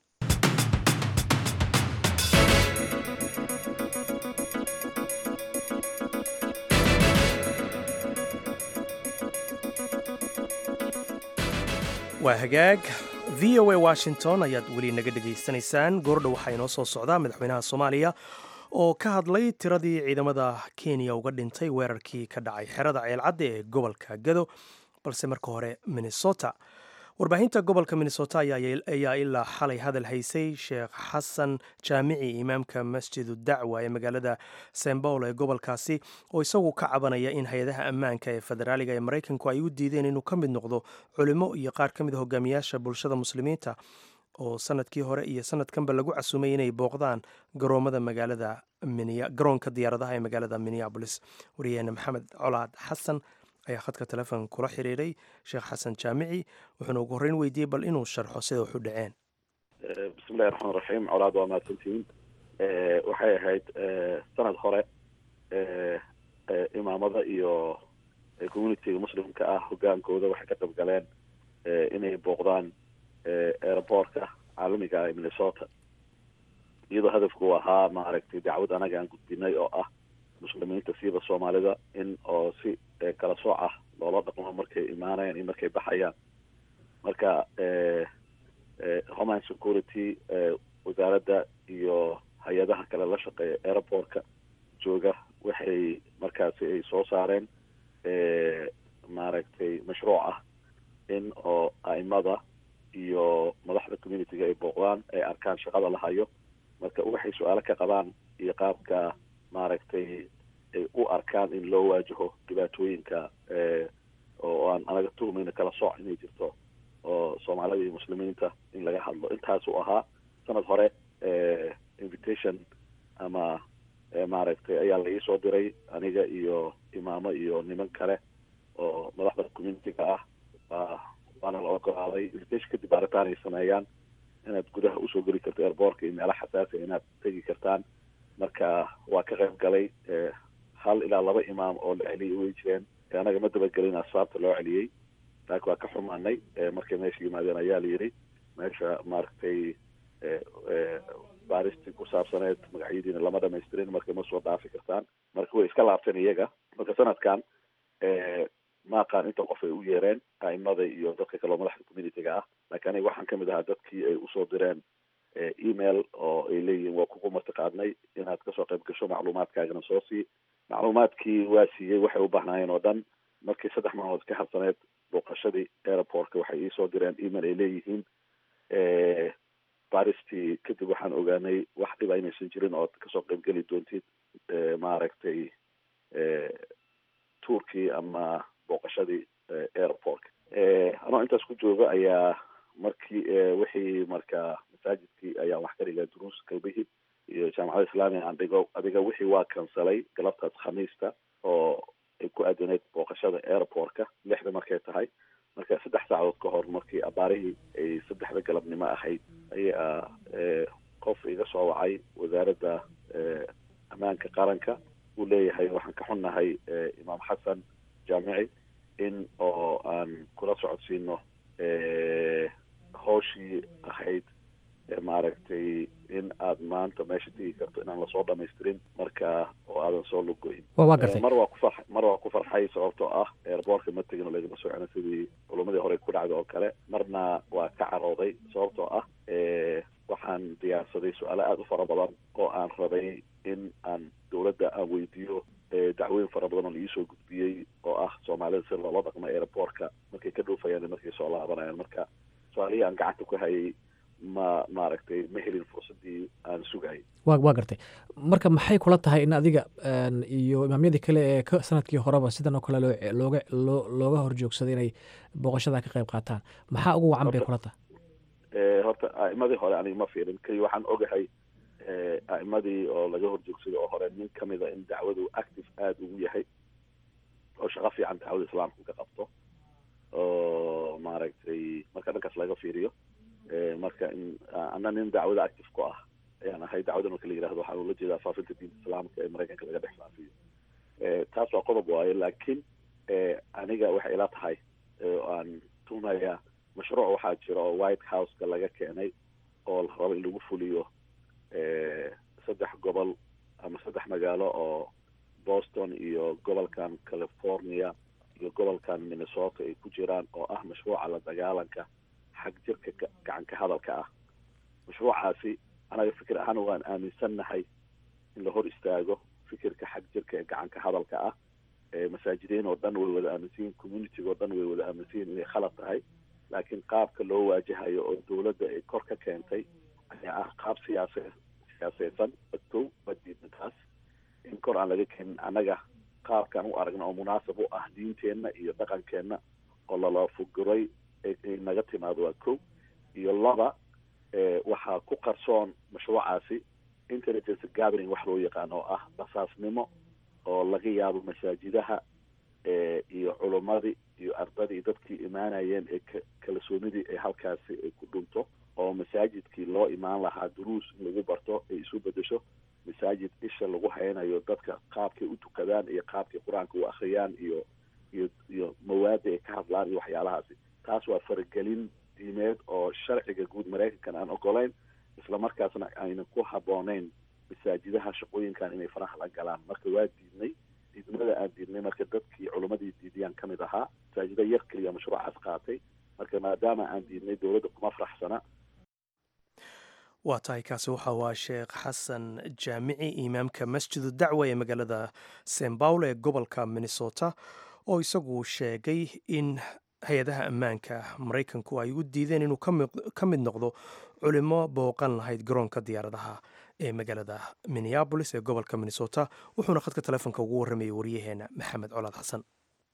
waa hagaag v o a washington ayaad weli naga dhegaysanaysaan goordha waxaa inoo soo socdaa madaxweynaha soomaaliya oo ka hadlay tiradii ciidamada kenya uga dhintay weerarkii ka dhacay xerada ceelcadde ee gobolka gado balse marka hore minnesota warbaahinta gobolka minnesota ayaa ayaa ilaa xalay hadal haysay sheekh xasan jaamici imaamka masjidu dacwa ee magaalada st paul ee gobolkaasi oo isagu ka cabanaya in hay-adaha ammaanka ee federaaliga ee maraykanku ay u diideen inuu ka mid noqdo culimo iyo qaar ka mid a hogaamiyaasha bulshada muslimiinta oo sanadkii hore iyo sanadkanba lagu casumay inay booqdaan garoomada magaalada Minne- garoonka diyaaradaha ee magaalada minneapolis wariyaheena maxamed colaad xasan ayaa khadka telefoon kula xiriiray sheekh xasan jaamici wuxuuna ugu horreyn weydiiyey bal inuu sharxo sida wax u dhaceen bismillahi raxmaan raxiim colaad waa mahadsantihiin waxay ahayd sanad hore imaamada iyo communitiga muslimka ah hogaankooda waxay ka qayb galeen inay booqdaan airportka caalamiga ah ee minnesota iyadoo hadafku uu ahaa maaragtay dacwad anaga aan gudbinay oo ah muslimiinta siiba soomaalida in oo si kala sooc ah loola dhaqmo markay imaanayaan iyo markay baxayaan marka homeland security wasaaradda iyo hay-adaha kale la shaqeeya airportka jooga waxay markaasi ay soo saareen maaragtay mashruuc ah in oo a'imada iyo madaxda communityga ay booqdaan ay arkaan shaqada la hayo marka waxay su-aalo ka qabaan iyo qaabka maaragtay ay u arkaan in loo waajaho dhibaatooyinka oo aan anaga tuhmayna kala sooc inay jirto oo soomaalida iyo muslimiinta in laga hadlo intaasuu ahaa sanad hore invitation ama maaragtay ayaa la iisoo diray aniga iyo imaamo iyo niman kale oo madaxda communityga ah waana la ogolaaday invitation kadib baaritaan ay sameeyaan inaad gudaha usoo geli karto airbortka iyo meelaha xasaasiga inaad tegi kartaan marka waa ka qayb galay hal ilaa laba imaam oo la celiyay way jireen anaga ma dabagelin asbaabta loo celiyey laakiin waa ka xumaanay markay meesha yimaadeen ayaa la yidhi meesha maaragtay baaristii ku saabsaneed magacyadiina lama dhamaystirin marka ma soo dhaafi kartaan marka way iska laabteen iyaga marka sanadkan ma aqaan inta qof ay u yeereen a'imada iyo dadka kaleo madaxda communitiga ah laakiin aniga waxaan kamid ahaa dadkii ay usoo direen email oo ay leeyihiin waa kugu martiqaadnay inaad kasoo qayb gasho macluumaadkaagana soo sii macluumaadkii waa siiyey waxay u baahnaayeen oo dhan markii saddex maalmood ka habsaneed booqashadii airportka waxay iisoo direen email ay leeyihiin baristii kadib waxaan ogaanay wax dhiba inaysan jirin oo kasoo qaybgeli doontid maaragtay tuurkii ama booqashadii airportka anoo intaas ku jooga ayaa markii wixii marka masaajidkii ayaan wax ka dhigaa duruus galbihii iyo jaamacada islaamiga aan dhigo adiga wixii waa kansalay galabtaas khamiista oo ay ku aadaneed booqashada airportka lixda markay tahay marka saddex saacadood ka hor markii abaarihii ay saddexda galabnimo ahayd ayaa qof iga soo wacay wasaaradda ammaanka qaranka uu leeyahay waxaan ka xunnahay imaam xasan jaamici in oo aan kula socodsiino hooshii ahayd maaragtay in aad maanta meesha tegi karto inaan lasoo dhamaystirin marka oo aadan soo lugoyn waa gartay mar waa ku far mar waa ku farxay sababtoo ah airboortka ma tegin oo lagama soo celin sidii culumadii hore ku dhacday oo kale marna waa ka carooday sababtoo ah waxaan diyaarsaday su-aalo aada u fara badan oo aan rabay in aan dowladda aan weydiiyo dacwooyin fara badan oo iisoo gudbiyey oo ah soomaalida si loola dhaqmo airboortka markay ka dhuufayaan markay soo laabanayaan marka su-aalihii aan gacanta ku hayay ma maaragtay ma helin fursadii aan sugayay wa waa gartay marka maxay kula tahay in adiga iyo imaamyadii kale ee ka sanadkii horeba sidan oo kale loo looga loo looga horjoogsaday inay booqashada ka qayb qaataan maxaa ugu wacan bay kula tahay horta a'imadii hore aniga ma fiirin keli waxaan ogahay a'imadii oo laga horjoogsaday oo hore nin kamida in dacwadu active aada ugu yahay oo shaqo fiican dacwada islaamka ka qabto oo maaragtay marka dhankaas laga fiiriyo marka in ana nin dacwada active ku ah ayaan ahay dacwada marka la yihahdo waxaan ula jeedaa faafinta diinta islaamka ee maraykanka laga dhex faafiyo taas waa qodob waaye laakiin aniga waxay ila tahay aan tuumayaa mashruuc waxaa jira oo white houseka laga keenay oo la rabo in lagu fuliyo saddex gobol ama saddex magaalo oo boston iyo gobolkan california iyo gobolkan minnesota ay ku jiraan oo ah mashruuca la dagaalanka xag jirka gacan ka hadalka ah mashruucaasi anaga fikir ahaan waan aaminsannahay in la hor istaago fikirka xag jirka ee gacan ka hadalka ah masaajidiin oo dhan way wada aaminsanyihin communitiga oo dhan way wada aaminsanyihin inay khalad tahay laakiin qaabka loo waajahayo oo dowladda ay kor ka keentay ayaa ah qaab siyaase siyaaseysan badkow badiidna taas in kor aan laga keenin annaga qaabkaan u aragna oo munaasab u ah diinteenna iyo dhaqankeenna oo lala fuguray ay naga timaado waa kow iyo laba waxaa ku qarsoon mashruucaasi intelligence gathering wax loo yaqaano oo ah basaasnimo oo laga yaabo masaajidaha iyo culummadii iyo ardadii dadkii imaanayeen ee kalsoonidii ee halkaasi ay ku dhunto oo masaajidkii loo imaan lahaa duruus in lagu barto ay isu bedesho masaajid isha lagu haynayo dadka qaabkay u tukadaan iyo qaabkay qur-aanka u akhriyaan iyo iyo iyo mawaada ay ka hadlaan iyo waxyaalahaasi taas waa faragelin diimeed oo sharciga guud maraykankan aan ogolayn islamarkaasna aynan ku habbooneyn masaajidaha shaqooyinkan inay faraha la galaan marka waa diidnay diidmada aan diidnay marka dadkii culimmadii diidiyaan kamid ahaa masaajida yar keliya mashruucaas qaatay marka maadaama aan diidnay dowladda kuma faraxsana waa tahay kaasi waxa waa sheekh xasan jaamici imaamka masjidu dacwa ee magaalada st baul ee gobolka minnesota oo isagu sheegay in hay-adaha ammaanka maraykanku ay u diideen inuu ka mid noqdo culimo booqan lahayd garoonka diyaaradaha ee magaalada minneabolis ee gobolka minnesota wuxuuna khadka telefoonka ugu warramayay waryaheena maxamed colaad xasan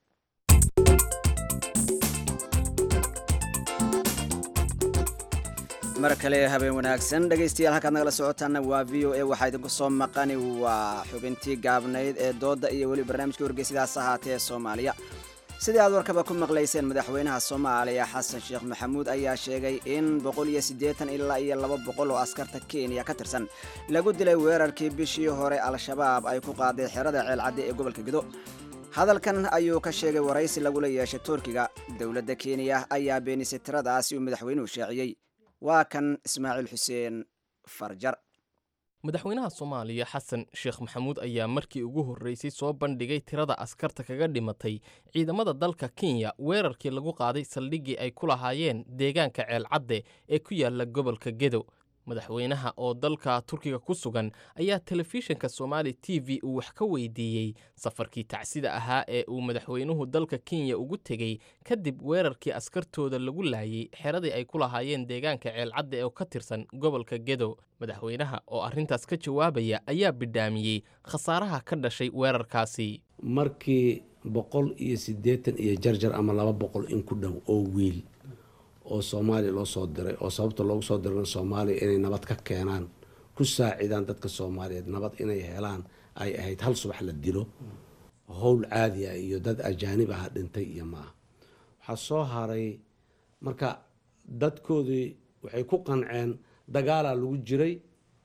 mar kale habeen wanaagsan dhegaystayaal halkaad nagala socotaana waa v o a waxaa idinku soo maqani waa xubintii gaabnayd ee doodda iyo weli barnaamijka wargeysidaas ahaatee ee soomaaliya sidii aad warkaba ku maqlayseen madaxweynaha soomaaliya xasan sheekh maxamuud ayaa sheegay in ilaa iyo laba boqol oo askarta kenya ka tirsan lagu dilay weerarkii bishii hore al-shabaab ay ku qaaday xerada ceelcadde ee gobolka gedo hadalkan ayuu ka sheegay waraysi lagula yeeshay turkiga dowladda kenya ayaa beenisay tiradaasi uu madaxweynuhu shaaciyey waa kan ismaaciil xuseen farjar madaxweynaha soomaaliya xasan sheekh maxamuud ayaa markii ugu horreysay soo bandhigay tirada askarta kaga dhimatay ciidamada dalka kenya weerarkii lagu qaaday saldhiggii ay ku lahaayeen deegaanka ceelcadde ee ku yaala gobolka gedo madaxweynaha oo dalka turkiga ku sugan ayaa telefishinka somaali t v uu wax ka weydiiyey safarkii tacsida ahaa ee uu madaxweynuhu dalka kenya ugu tegey kadib weerarkii askartooda lagu laayey xeradii ay ku lahaayeen deegaanka ceelcadde oo ka tirsan gobolka gedo madaxweynaha oo arrintaas ka jawaabaya ayaa bidhaamiyey khasaaraha ka dhashay weerarkaasi markii boqol iyo siddeetan iyo jarjar ama laba boqol in ku dhow oo wiil oo soomaaliya loo soo diray oo sababta loogu soo dirana soomaaliya inay nabad ka keenaan ku saacidaan dadka soomaaliyeed nabad inay helaan ay ahayd hal subax la dilo howl caadi ah iyo dad ajaanib aha dhintay iyo maaha waxaa soo haray marka dadkoodii waxay ku qanceen dagaalaa lagu jiray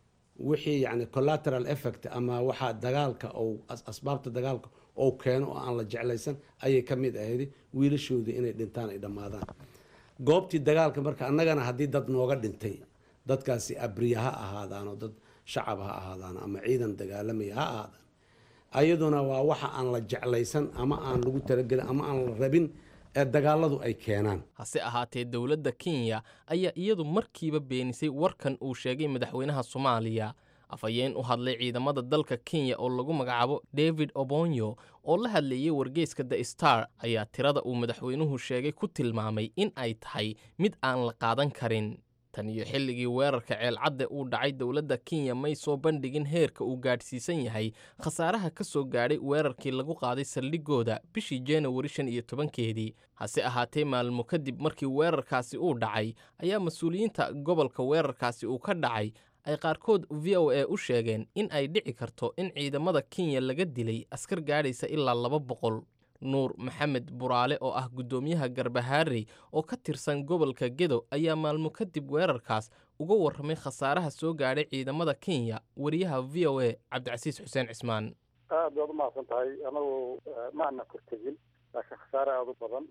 wixii yani collateral effect ama waxaa dagaalka ou asbaabta dagaalka ou keeno oo aan la jeclaysan ayay ka mid ahayd wiilashoodii inay dhintaan ay dhammaadaan goobtii dagaalka marka annagana haddii dad nooga dhintay dadkaasi abriya ha ahaadaano dad shacab ha ahaadaan ama ciidan dagaalamaya ha ahaadaan ayaduna waa waxa aan la jeclaysan ama aan lagu talagelin ama aan la rabin ee dagaaladu ay keenaan hase ahaatee dowladda kenya ayaa iyadu markiiba beenisay warkan uu sheegay madaxweynaha soomaaliya afhayeen u hadlay ciidamada dalka kenya oo lagu magacaabo david obonyo oo la hadleeyey wargeyska the star ayaa tirada uu madaxweynuhu sheegay ku tilmaamay in ay tahay mid aan la qaadan karin tan iyo xilligii weerarka ceelcadde uu dhacay dowladda kenya may soo bandhigin heerka uu gaadhsiisan yahay khasaaraha ka soo gaadhay weerarkii lagu qaaday saldhigooda bishii januari shan iyo tobankeedii hase ahaatee maalmo kadib markii weerarkaasi uu dhacay ayaa mas-uuliyiinta gobolka weerarkaasi uu ka dhacay ay qaarkood v o a u sheegeen in ay dhici karto in ciidamada kenya laga dilay askar gaadhaysa ilaa laba boqol nuur maxamed buraale oo ah guddoomiyaha garbahaarey oo ka tirsan gobolka gedo ayaa maalmo kadib weerarkaas uga warramay khasaaraha soo gaadhay ciidamada kenya wariyaha v o a cabdicasiis xuseen cismaan aad baad umahadsan tahay anagu maana kortegin laakiin khasaare aada u badan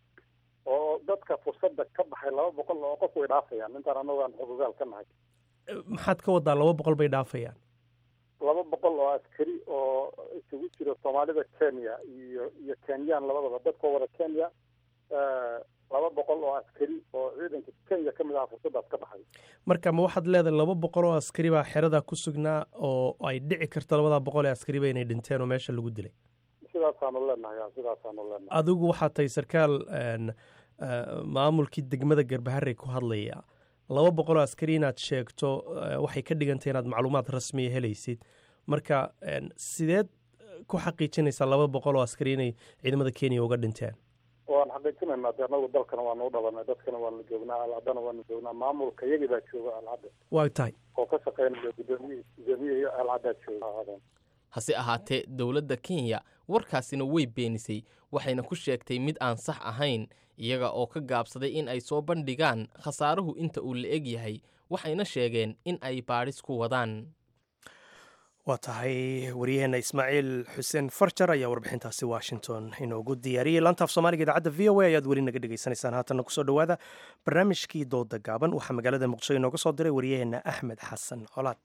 oo dadka fursadda ka baxay laba boqol oo qof way dhaafayaan intaan anagu aan xogogaal ka nahay maxaad ka wadaa laba boqol bay dhaafayaan laba boqol oo askari oo isugu jiro soomaalida kenya iyo iyo kenyaan labadaba dadkoo wada kenya laba boqol oo askari oo ciidanka kenya ka mid aha fursaddaas ka baxay marka ma waxaad leedahay laba boqol oo askari baa xeradaa ku sugnaa oo ay dhici karto labadaa boqol ee askariba inay dhinteen oo meesha lagu dilay sidaasaanu leenahay ya sidaasaanu leenahay adigu waxaad tahay sarkaal maamulkii degmada garbaharey ku hadlaya laba boqol oo askari inaad sheegto waxay ka dhigantay inaad macluumaad rasmiya helaysid marka sideed ku xaqiijinaysaa laba boqol oo askari inay ciidamada kenya uga dhinteen waan xaqiijinaynaa de anagu dalkana waanu u dhabanay dadkana waanu joognaa alcadana waanu joognaa maamulka iyagii baa jooga alcadda waa tahay oo ka shaqeynaya gudoomiyihii gudoomiyihii alcaddaa jooga hase ahaatee dowladda kenya warkaasina way beenisay waxayna ku sheegtay mid aan sax ahayn iyaga oo ka gaabsaday in ay soo bandhigaan khasaaruhu inta uu la eg yahay waxayna sheegeen in ay baadhis ku wadaan waa tahay waryaheena ismaaciil xuseen farjar ayaa warbixintaasi washington inoogu diyaariyey laantaaf soomaaliga idaacadda v o a ayaad weli naga dhegaysanaysaan haatanna kusoo dhowaada barnaamijkii dooda gaaban waxaa magaalada muqdisho inooga soo diray waryaheena axmed xasan colaad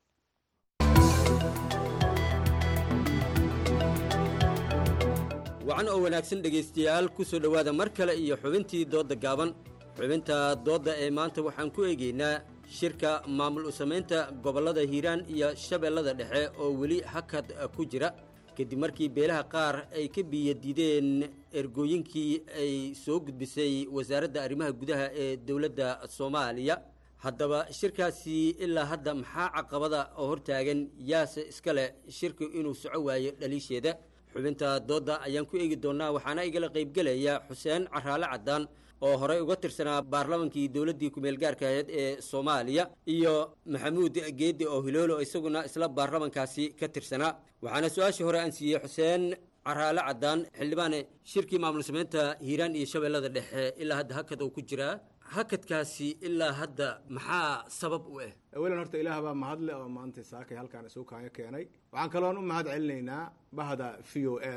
wacan oo wanaagsan dhegaystayaal ku soo dhowaada mar kale iyo xubintii doodda gaaban xubinta doodda ee maanta waxaan ku eegaynaa shirka maamul u samaynta gobollada hiiraan iyo shabeellada dhexe oo weli hakad ku jira kadib markii beelaha qaar ay ka biyadiideen ergooyinkii ay soo gudbisay wasaaradda arrimaha gudaha ee dowladda soomaaliya haddaba shirkaasi ilaa hadda maxaa caqabada oo hortaagan yaase iska leh shirku inuu soco waayo dhaliisheeda xubinta doodda ayaan ku eegi doonnaa waxaana igala qaybgelaya xuseen caraale caddaan oo horey uga tirsanaa baarlamankii dowladdii ku-meelgaarka ahayd ee soomaaliya iyo maxamuud geeddi oo hiloolo isaguna isla baarlamankaasi ka tirsanaa waxaana su-aashii hore aan siiyey xuseen caraale caddaan xildhibaane shirkii maamul samaynta hiiraan iyo shabeellada dhexe ilaa hadda hakad uu ku jiraa hakadkaasi ilaa hadda maxaa sabab u ah awalan horta ilaah baa mahadle oo maanta saakay halkaan isugu kaanyo keenay waxaan kaloon u mahad celinaynaa bahda v o e da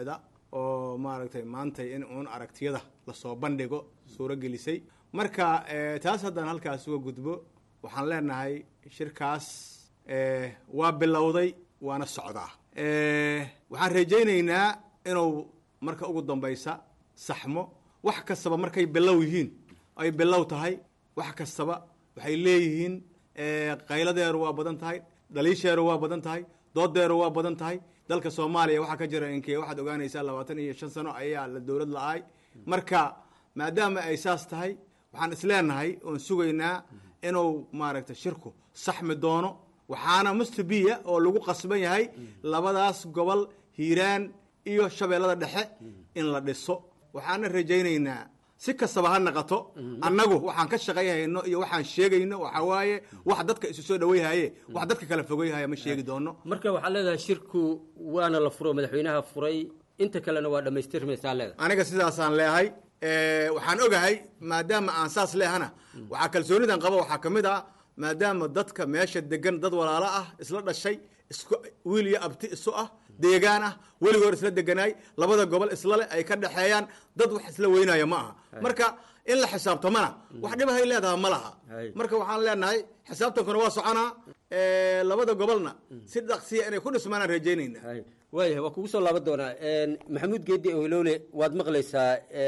oo maaragtay maantay in uun aragtiyada lasoo bandhigo suuro gelisay marka eh, taas haddaan halkaas uga gudbo waxaan leenahay shirkaas eh, waa bilowday waana socdaa Eh, waxaan rajaynaynaa inuu marka ugu dambaysa saxmo wax kastaba markay bilow yihiin ay bilow tahay wax kastaba waxay leeyihiin eh, qayladeeru waa badan tahay dhaliisheeru waa badan tahay doodeeru waa badan tahay dalka soomaaliya waxaa ka jira inkee waxaad ogaanaysaa labaatan iyo shan sano ayaa la dowlad la-ay marka maadaama ay saas tahay waxaan isleenahay oon sugaynaa inuu maaragtay shirku saxmi doono waxaana mustabiya oo lagu qasban yahay labadaas gobol hiiraan iyo shabeellada dhexe in la dhiso waxaana rajaynaynaa si kastaba ha naqato annagu waxaan ka shaqayhayno iyo waxaan sheegayno waxaa waaye wax dadka isu soo dhawayhaye wax dadka kala fogayhaya ma sheegi doono marka waxaad leedahay shirku waana la furo madaxweynaha furay inta kalena waa dhammaystirmaysaa leedahay aniga sidaasaan leehay Eh, waxaan ogahay maadaama aan saas leehana waxaa kalsoonidan qaba waxaa ka mid ah maadaama dadka meesha degan dad walaalo ah isla dhashay isku wiil iyo abti isu ah deegaan ah weligoor isla deganaay labada gobol isla leh ay ka dhexeeyaan dad wax isla weynaya ma aha marka in la xisaabtamana wax dhibahay leedaha ma laha marka waxaan leenahay xisaabtankuna waa soconaa Eh, labada gobolna si dhaqsiya inay ku dhismaanaan rajaynaynaa waayahay waa kugu soo laaban doonaa maxamuud geedi ohiloole waad maqlaysaa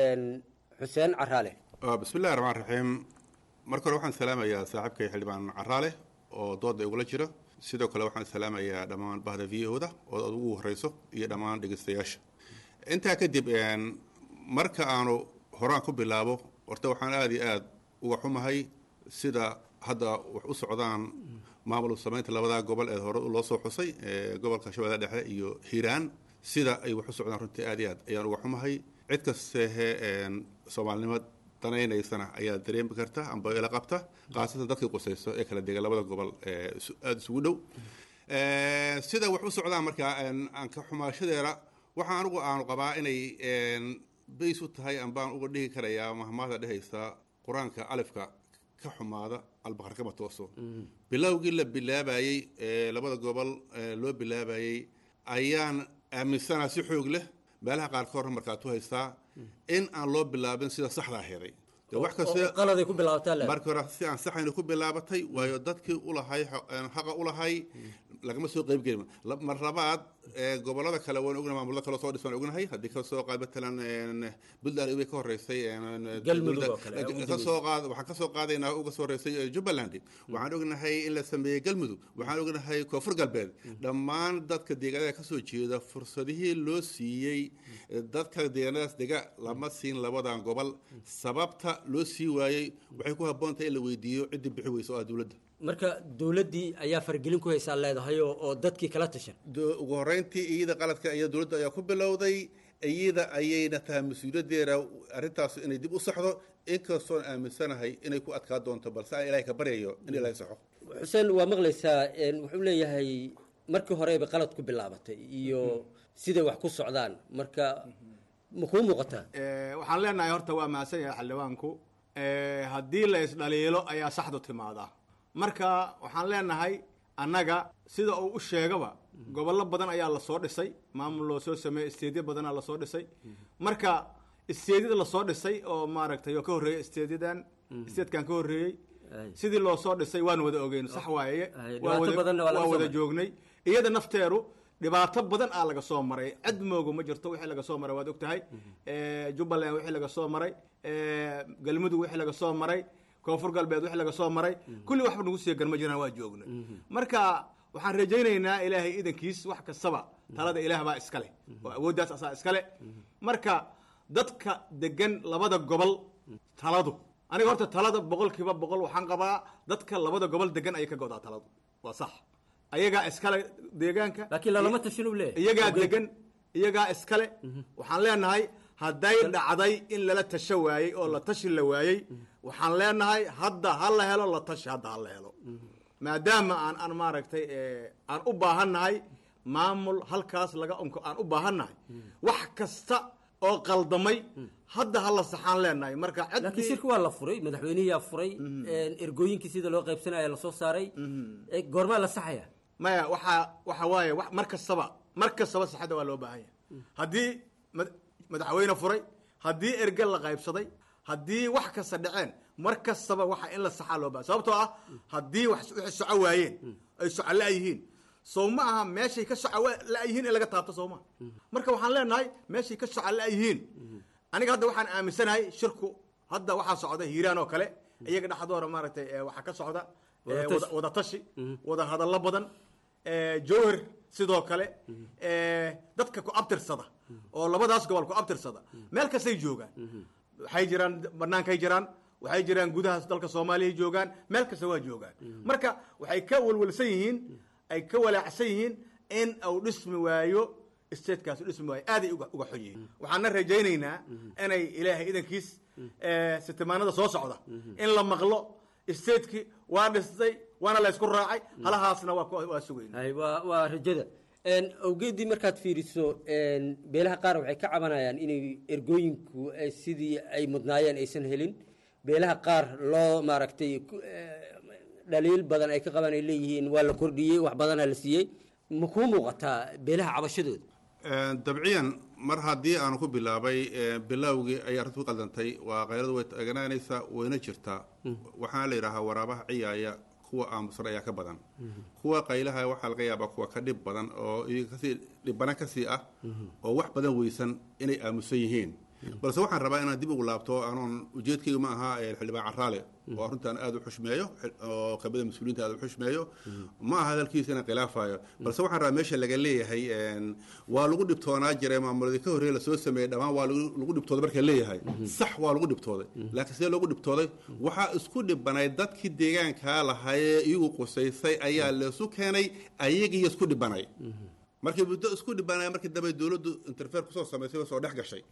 xuseen caraale Ah, bismillahi raxmaan raxiim marka hore waxaan salaamayaa saaxiibkay xildhibaan caraale oo dooda igula jira sidoo kale waxaan salaamayaa dhammaan bahda viyahoda oo aad ugu horeyso iyo dhammaan dhegeystayaasha intaa kadib een, marka aanu horaan ku bilaabo horta waxaan aada iyo aada uga xumahay sida hadda wax u socdaan maamul samaynta labadaa gobol ee hore loo soo xusay ee gobolka shabeellada dhexe iyo hiiraan sida ay wax u socdaan runtii aada iyo aad ayaan uga xumahay cid kastehe een, soomaalinimo danaynaysana ayaa dareemi karta amba ila qabta khaasatan dadkii qusayso ee kala dega labada gobol ee isu- aada isugu dhow Eh, sida wax u socdaan markaa een, aan ka xumaashadeeda waxaa anigu aanu qabaa inay een, bays u tahay ambaan uga dhihi karayaa mahmaada dhehaysa qur-aanka alifka ka xumaada albaqar kama tooso bilowgii la bilaabayey ee labada gobol ee loo bilaabayey ayaan aaminsanaa si xoog leh meelaha qaarkood markaad u haystaa in aan loo bilaabin sida saxda aheeday De wax kaste oo qaladay ku bilaabataa le marka hore si aan saxayna ku bilaabatay waayo dadkii ulahay xo- een, xaqa ulahay lagama soo qeybgelin La- mar labaad ee, gobolada kale waan ognahay maamulada kale oo soo dhisan ognahay haddii ka soo qaad matalan een, puntland way ka horeysay een, Galmudug dowladda- oo kale, ugu ka dambeysay. soo qaad waxaan ka soo qaadaynaa uga soo horeysay ee, jubbaland waxaan ognahay in la sameeyey galmudug waxaan ognahay koonfur galbeed dhammaan dadka deegaanada kasoo jeeda fursadihii loo siiyey ee, dadka deegaanadaas dega lama siin labadan gobol sababta loo sii waayey waxay ku habboon tahay in la weydiiyo ciddii bixi weysa oo ah dowladda marka dowladdii ayaa fargelin ku haysaa leedahay oo oo dadkii kala tashan Do- ugu horreyntii iyada qaladka iyo dowladda ayaa ku bilowday iyada ayayna tahay mas-uuliyaddeeda arrintaas inay dib u saxdo inkastoon aaminsanahay inay ku adkaa doonto balse aan ilaahay ka baryayo in ilaahay saxo xuseen waa maqlaysaa een, wuxuu leeyahay markii horeba qalad ku bilaabatay iyo siday wax ku socdaan marka ma kuu muuqataa Eh, waxaan leenahay horta waa mahadsan yahay xildhibaanku Eh, haddii la isdhaliilo ayaa saxdu timaadaa marka waxaan leenahay annaga sida uu u sheegaba gobollo badan ayaa lasoo dhisay maamul loo soo sameeyey isteedyo badanaa lasoo dhisay marka isteedyada lasoo dhisay oo maaragtay oo ka horreeyey isteedyadan isteedkan ka horreeyey sidii loo soo dhisay waan wada ogeyn sax waaye waa dhibaato wada- badanna waa laga waa soo wada maray. joognay iyada nafteedu dhibaato badan aa laga soo maray cid moogo ma jirto wixii laga soo maray waad ogtahay Eh, jubbaland wixii laga soo maray Eh, galmudug wixii laga soo maray koonfur galbeed wixii laga soo maray kulli waxba nagu sii gan ma jiraan waa joognay marka waxaan rajaynaynaa ilaahay idankiis wax kastaba talada ilaah baa iskale oo awooddaas asaa iskale marka dadka degan labada gobol taladu aniga horta talada boqolkiiba boqol waxaan qabaa dadka labada gobol degan ayay ka godaa taladu waa sax ayagaa iskale deegaanka laakiin lalama tashin u leeyahay iyagaa Ogeyn. degan iyagaa iskale waxaan leenahay hadday dhacday in lala tasho waayey oo la tashi la waayey waxaan leenahay hadda ha la helo la tashi hadda ha la helo maadaama aan aan maaragtay eh, aan u baahannahay maamul halkaas laga unko aan u baahannahay wax kasta oo qaldamay hadda ha la saxaan leenahay marka laakiin shirka waa la furay madaxweynihiyaa furay een, ergooyinkii sida loo qaybsanaya lasoo saaray Eh, goormaa la saxaya maya waxaa waxa waaye wax- mar kastaba mar kastaba saxadda waa loo baahan yahay haddii mad- madaxweyne furay haddii erge la qaybsaday haddii wax kasta dhaceen mar kastaba waxa in la saxaa loo baa sababtoo ah haddii wax wixii soco waayeen ay soco la-yihiin sow ma aha meeshay ka soco wa- la-yihiin in laga taabto soo ma marka waxaan leenahay meeshay ka soco la-yihiin aniga hadda waxaan aaminsanahay shirku hadda waxaa socda hiiraan oo kale iyaga dhexdooda maaragtay eh, waxaa ka socda eh, Wadatashi. wada- wadatashi wada hadallo badan eh, jowhar sidoo kale eh, dadka ku abtirsada oo labadaas gobol ku abtirsada meel kastay joogaan waxay jiraan bannaankay jiraan waxay jiraan gudaha dalka soomaaliya joogaan meel kasta waa joogaan marka waxay ka walwalsan yihiin ay ka walaacsan yihiin in uu dhismi waayo statekaas u dhismi waayo aaday uga uga xun yihiin waxaana rajaynaynaa inay ilaahay idankiis eh, sitimaanada soo socda in la maqlo stateki waa dhistay waana la isku raacay halahaasna waa ku- waa sugayna hay waa waa rajada Een, awgeedii markaad fiiriso een, beelaha qaar waxay ka cabanayaan inay ergooyinku ay sidii ay mudnaayeen aysan helin beelaha qaar loo maaragtay ku- eh, dhaliil badan ay ka qabaan ay leeyihiin waa la kordhiyey wax badanaa la siiyey ma kuu muuqataa beelaha cabashadooda dabciyan mar haddii aanu ku bilaabay eh, bilowgii ay arrintu ku qaldantay waa qayladu way taaganaanaysaa wayna jirtaa waxaana la yidhaahaa waraabaha ciyaaya kuwa aamusan ayaa ka badan kuwa qaylaha waxaa laga yaabaa kuwa ka dhib badan oo iyaga kasii dhibana kasii ah oo wax badan weysan inay aamusan yihiin balse waxaan rabaa inaan dib ugu laabto anoon ujeedkayga ma aha eh, xildhibaan caraale oo arrintan aada u xushmeeyo xil- oo qabada mas-uuliyiinta aada u xushmeeyo ma aha hadalkiisa inaan khilaafayo balse waxaan rabaa meesha laga leeyahay een, waa lagu dhibtoonaa jiray maamuladii ka horreeya lasoo sameeyey dhammaan waa lagu lagu dhibtooday marka leeyahay sax waa lagu dhibtooday laakiin sidee loogu dhibtooday waxaa isku dhibanay dadkii deegaankaa lahaayee iyagu qusaysay ayaa leesu keenay ayagiiyo isku dhibanay markii muddo isku dhibanay markii dambe dowladdu interfeer kusoo samaysay oo soo dhex gashay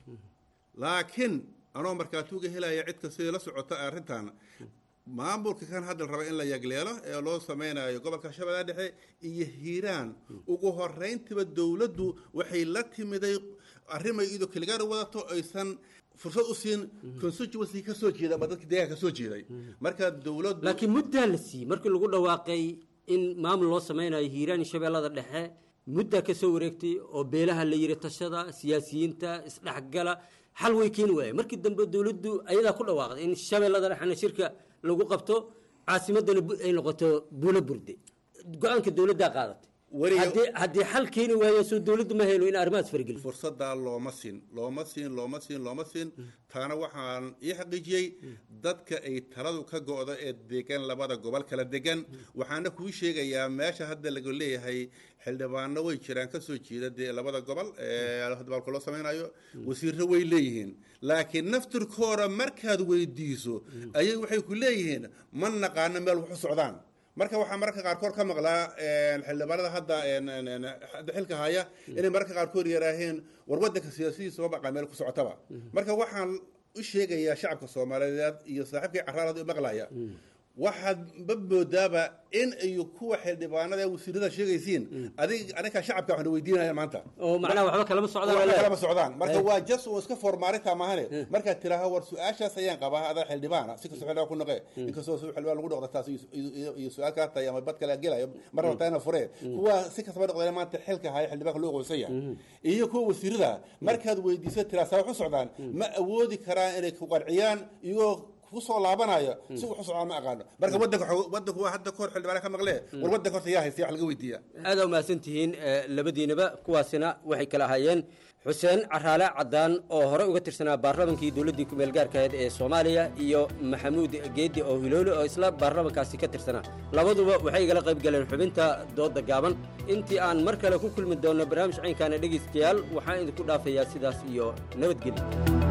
laakiin anoo markaatuuga helaya cid kastay la socota arrintan maamulka kan hadda la raba in la yagleelo ee loo sameynayo gobolka shabeellaha dhexe iyo hiiraan ugu horeyntiba dowladdu waxay la timiday arrimay iyadoo keligaana wadato aysan fursad u siin constituency ka soo jeeda ama dadka deegaanka ka soo jeeday marka dowladdu laakiin muddaa la siiyey markii lagu dhawaaqay in maamul loo sameynayo hiiraan iyo shabeellada dhexe muddaa ka soo wareegtay oo beelaha la yiri tashada siyaasiyiinta isdhexgala xal way keeni waaye markii dambe dowladdu ayadaa ku dhawaaqday in shabeellada dhexena shirka lagu qabto caasimadana bu- ay noqoto buulo burde go-aanka dowladdaa qaadatay haddii haddii xal keeni waayo soo dowladdu ma helo in arrimahaas fargeliso fursaddaa looma siin looma siin looma siin looma siin taana waxaan ii xaqiijiyey dadka ay taladu ka go'do ee degan labada gobol kala degan waxaana kuu sheegayaa meesha hadda laga leeyahay xildhibaano way jiraan ka soo jeeda dee labada gobol ee hadbaalka loo samaynayo wasiirro way leeyihiin laakiin naftirkooda markaad weydiiso ayay waxay ku leeyihiin ma naqaano meel wax u socdaan marka waxaa mararka qaarkood ka maqlaa een, xildhibaanada hadda een, een, een, hadda xilka haya inay mararka qaarkood yaraaheen war wadanka siyaasadiisa ma baqa meel ku socotaba marka waxaan u sheegayaa shacabka soomaaliyeed iyo saaxiibkii caraalada u maqlaya waxaad ma moodaaba in iyo kuwa xildhibaanada ee wasiirada sheegaysiin adig aniga shacabka waxaan weydiinaya maanta oo macnaha waxba kalama socdaan waxba walaal. kalama socdaan marka Eh. waa jas oo iska formaarinta maahane markaad tiraaho war su-aashaas ayaan qabaa adaa xildhibaana si kastoo xildhibaan ku noqe inkastoo si xildhibaan lagu noqda taas iyo- iyo- iyo- iyo su-aal kaa tahay ama bad kale gelayo mar rabtaa ina furee kuwa si kastaba noqdeen maanta xilka haya xildhibaanka loo aqoonsan yahay iyo kuwa wasiirada markaad weydiiso tiraa saa wax u socdaan ma awoodi karaan inay ku qanciyaan iyagoo kusoo laabanayo si wax u socdaan ma aqaano marka wadanka waxaa- wadanku waa hadda kahor xildhibaana ka maqlee war wadanka horta yaa haysta wax laga weydiiya aada umahadsan tihiin eh, labadiinaba kuwaasina waxay kala ahaayeen xuseen caraale cadaan oo hore uga tirsanaa baarlamankii dowladdii ku-meel gaarka ahayd ee soomaaliya iyo maxamuud geedi oo hiloole oo isla baarlamankaasi ka tirsanaa labaduba waxay igala qayb galeen xubinta dooda gaaban intii aan mar kale ku kulmi doonno barnaamij caynkaana dhegaystayaal waxaan idinku dhaafayaa sidaas iyo nabadgelyo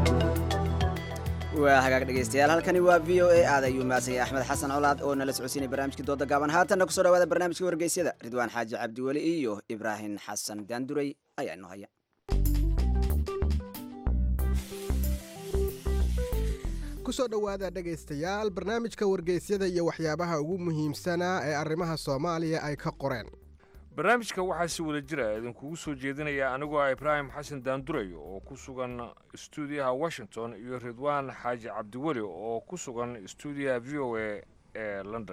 waa hagaag dhegaystayaal halkani waa v o a aad ayuu maasaya axmed xasan colaad oo nala socodsiinay barnaamijkii dooda gaaban haatanna kusoo dhawaada barnaamijkii wargeysyada ridwaan xaaji cabdiweli iyo ibraahim xasan daanduray ayaa inoo haya kusoo dhowaada dhegaystayaal barnaamijka wargeysyada iyo waxyaabaha ugu muhiimsanaa ee arrimaha soomaaliya ay ka qoreen barnaamijka waxaa si wada jira idinkugu soo jeedinaya anigoo ah ibraahim xasan daanduray oo ku sugan stuudiyaha washington iyo ridwaan xaaji cabdiweli oo ku sugan stuudiyaha v o a ee london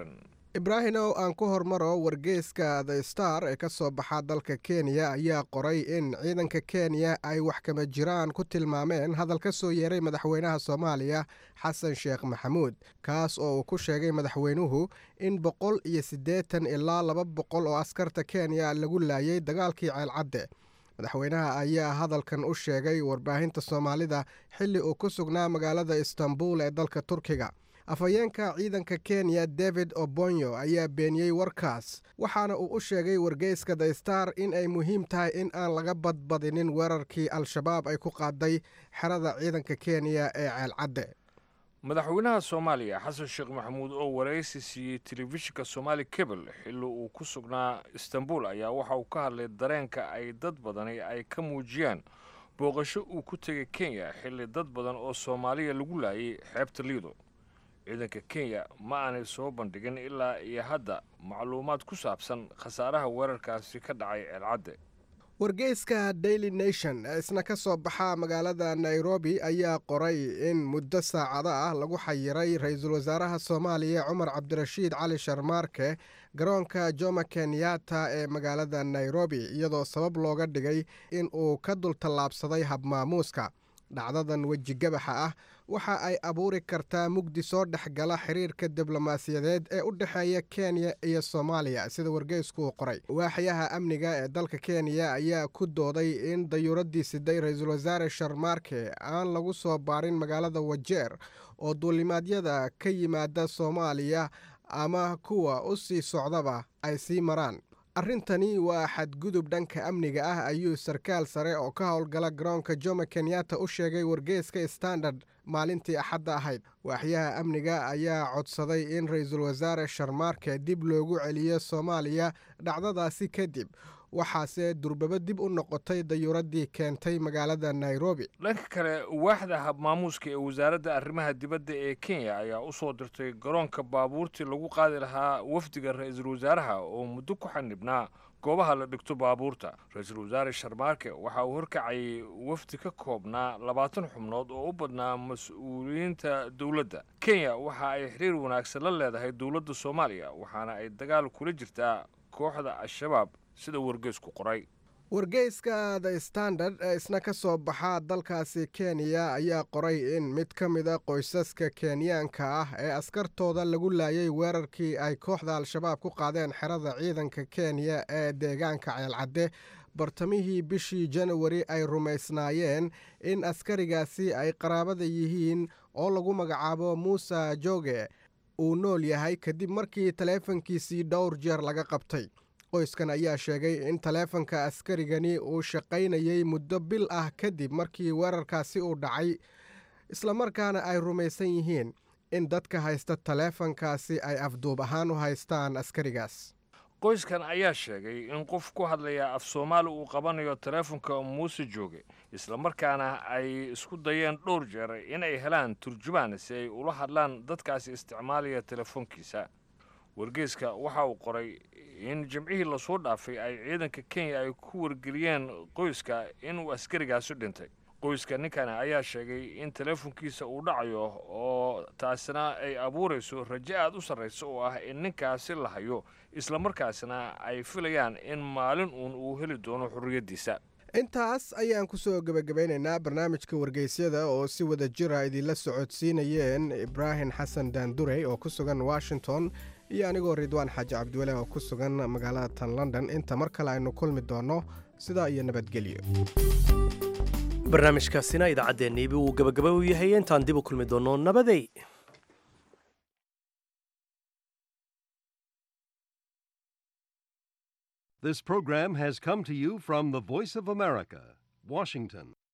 ibraahimow aan ku hormaro wargeyska the star ee ka soo baxa dalka kenya ayaa qoray in ciidanka kenya ay wax kama jiraan ku tilmaameen hadal ka soo yeeray madaxweynaha soomaaliya xasan sheekh maxamuud kaas oo uu ku sheegay madaxweynuhu in boqol iyo siddeetan ilaa laba boqol oo askarta kenya lagu laayay dagaalkii ceelcadde madaxweynaha ayaa hadalkan u sheegay warbaahinta soomaalida xilli uu ku sugnaa magaalada istanbul ee dalka turkiga afhayeenka ciidanka kenya david obonyo ayaa beeniyey warkaas waxaana uu u sheegay wargeyska the star in ay muhiim tahay in aan laga badbadinin weerarkii al-shabaab ay ku qaaday xerada ciidanka kenya ee ceelcadde madaxweynaha soomaaliya xasan sheekh maxamuud oo waraysi siiyey telefishinka somaali cable xilli uu ku sugnaa istanbul ayaa waxa uu ka hadlay dareenka ay dad badani ay ka muujiyaan booqasho uu ku tegay kenya xilli dad badan oo soomaaliya lagu laayay xeebta liido ciidanka kenya ma aanay soo bandhigin ilaa iyo hadda macluumaad ku saabsan khasaaraha weerarkaasi ka dhacay ceelcadde wargeyska daily nation ee isna ka soo baxa magaalada nairobi ayaa qoray in muddo saacado ah lagu xayiray ra-iisul wasaaraha soomaaliya cumar cabdirashiid cali sharmaarke garoonka jomo kenyatta ee magaalada nairobi iyadoo sabab looga dhigay in uu ka dul tallaabsaday habmaamuuska dhacdadan weji gabaxa ah waxa ay abuuri kartaa mugdi soo dhexgala xiriirka diblomaasiyadeed ee u dhexeeya kenya iyo soomaaliya sida wargeysku uu qoray waaxyaha amniga ee dalka kenya ayaa ku dooday in dayuuradii siday ra-iisul wasaare sharmaarke aan lagu soo baarin magaalada wajeer oo duulimaadyada ka yimaada soomaaliya ama kuwa u sii socdaba ay sii maraan arrintani waa xadgudub dhanka amniga ah ayuu sarkaal sare oo ka howlgala garoonka jomo kenyatta u sheegay wargeyska standard maalintii axadda ahayd waaxyaha amniga ayaa codsaday in ra-iisul wasaare sharmaarke dib loogu celiyo soomaaliya dhacdadaasi kadib waxaase durbabo dib u noqotay dayuuradii keentay magaalada nairobi dhanka kale waaxda habmaamuuska ee wasaaradda arrimaha dibadda ee kenya ayaa u soo dirtay garoonka baabuurtii lagu qaadi lahaa wafdiga ra-iisul wasaaraha oo muddo ku xanibnaa goobaha la dhigto baabuurta ra-iisul wasaare sharmaarke waxa uu horkacayay wafdi ka koobnaa labaatan xubnood oo u badnaa mas-uuliyiinta dowladda kenya waxa ay xiriir wanaagsan la leedahay dowladda soomaaliya waxaana ay dagaal kula jirtaa kooxda al-shabaab sida wargeysku qoray wargeyska the standard ee isna ka soo baxa dalkaasi kenya ayaa qoray in mid ka mida qoysaska kenyaanka ah ee askartooda lagu laayay weerarkii ay kooxda al-shabaab ku qaadeen xerada ciidanka kenya ee deegaanka ceelcadde bartamihii bishii janawari ay rumaysnaayeen in askarigaasi ay qaraabada yihiin oo lagu magacaabo muuse joge uu nool yahay kadib markii taleefankiisii dhowr jeer laga qabtay qoyskan ayaa sheegay in taleefanka askarigani uu shaqaynayay muddo bil ah kadib markii weerarkaasi uu dhacay islamarkaana ay rumaysan yihiin in dadka haysta taleefankaasi ay afduub ahaan u haystaan askarigaas qoyskan ayaa sheegay in qof ku hadlaya af soomaali uu qabanayo taleefonka muuse jooge islamarkaana ay isku dayeen dhowr jeer in ay helaan turjumaan si ay ula hadlaan dadkaasi isticmaalaya telefoonkiisa wargeyska waxa uu qoray in jimcihii lasoo dhaafay ay ciidanka kenya ay ku wargeliyeen qoyska inuu askarigaasi dhintay qoyska ninkani ayaa sheegay in teleefonkiisa uu dhacayo oo taasina ay abuurayso rajo aad u sarraysa oo ah in ninkaasi la hayo islamarkaasina ay filayaan in maalin uun uu heli doono xorriyaddiisa intaas ayaan ku soo gebagabaynaynaa barnaamijka wargeysyada oo si wada jira idinla socodsiinayeen ibraahim xasan daandurey oo ku sugan washington iyo anigoo ridwaan xaaji cabdiwale oo ku sugan magaalada tan london inta mar kale aynu kulmi doonno sidaa iyo nabadgelyo barnaamijkaasina idaacaddeenniibi uu gabagaba u yahay intaan dib u kulmi doonno nabadey This program has come to you from the Voice of America, Washington.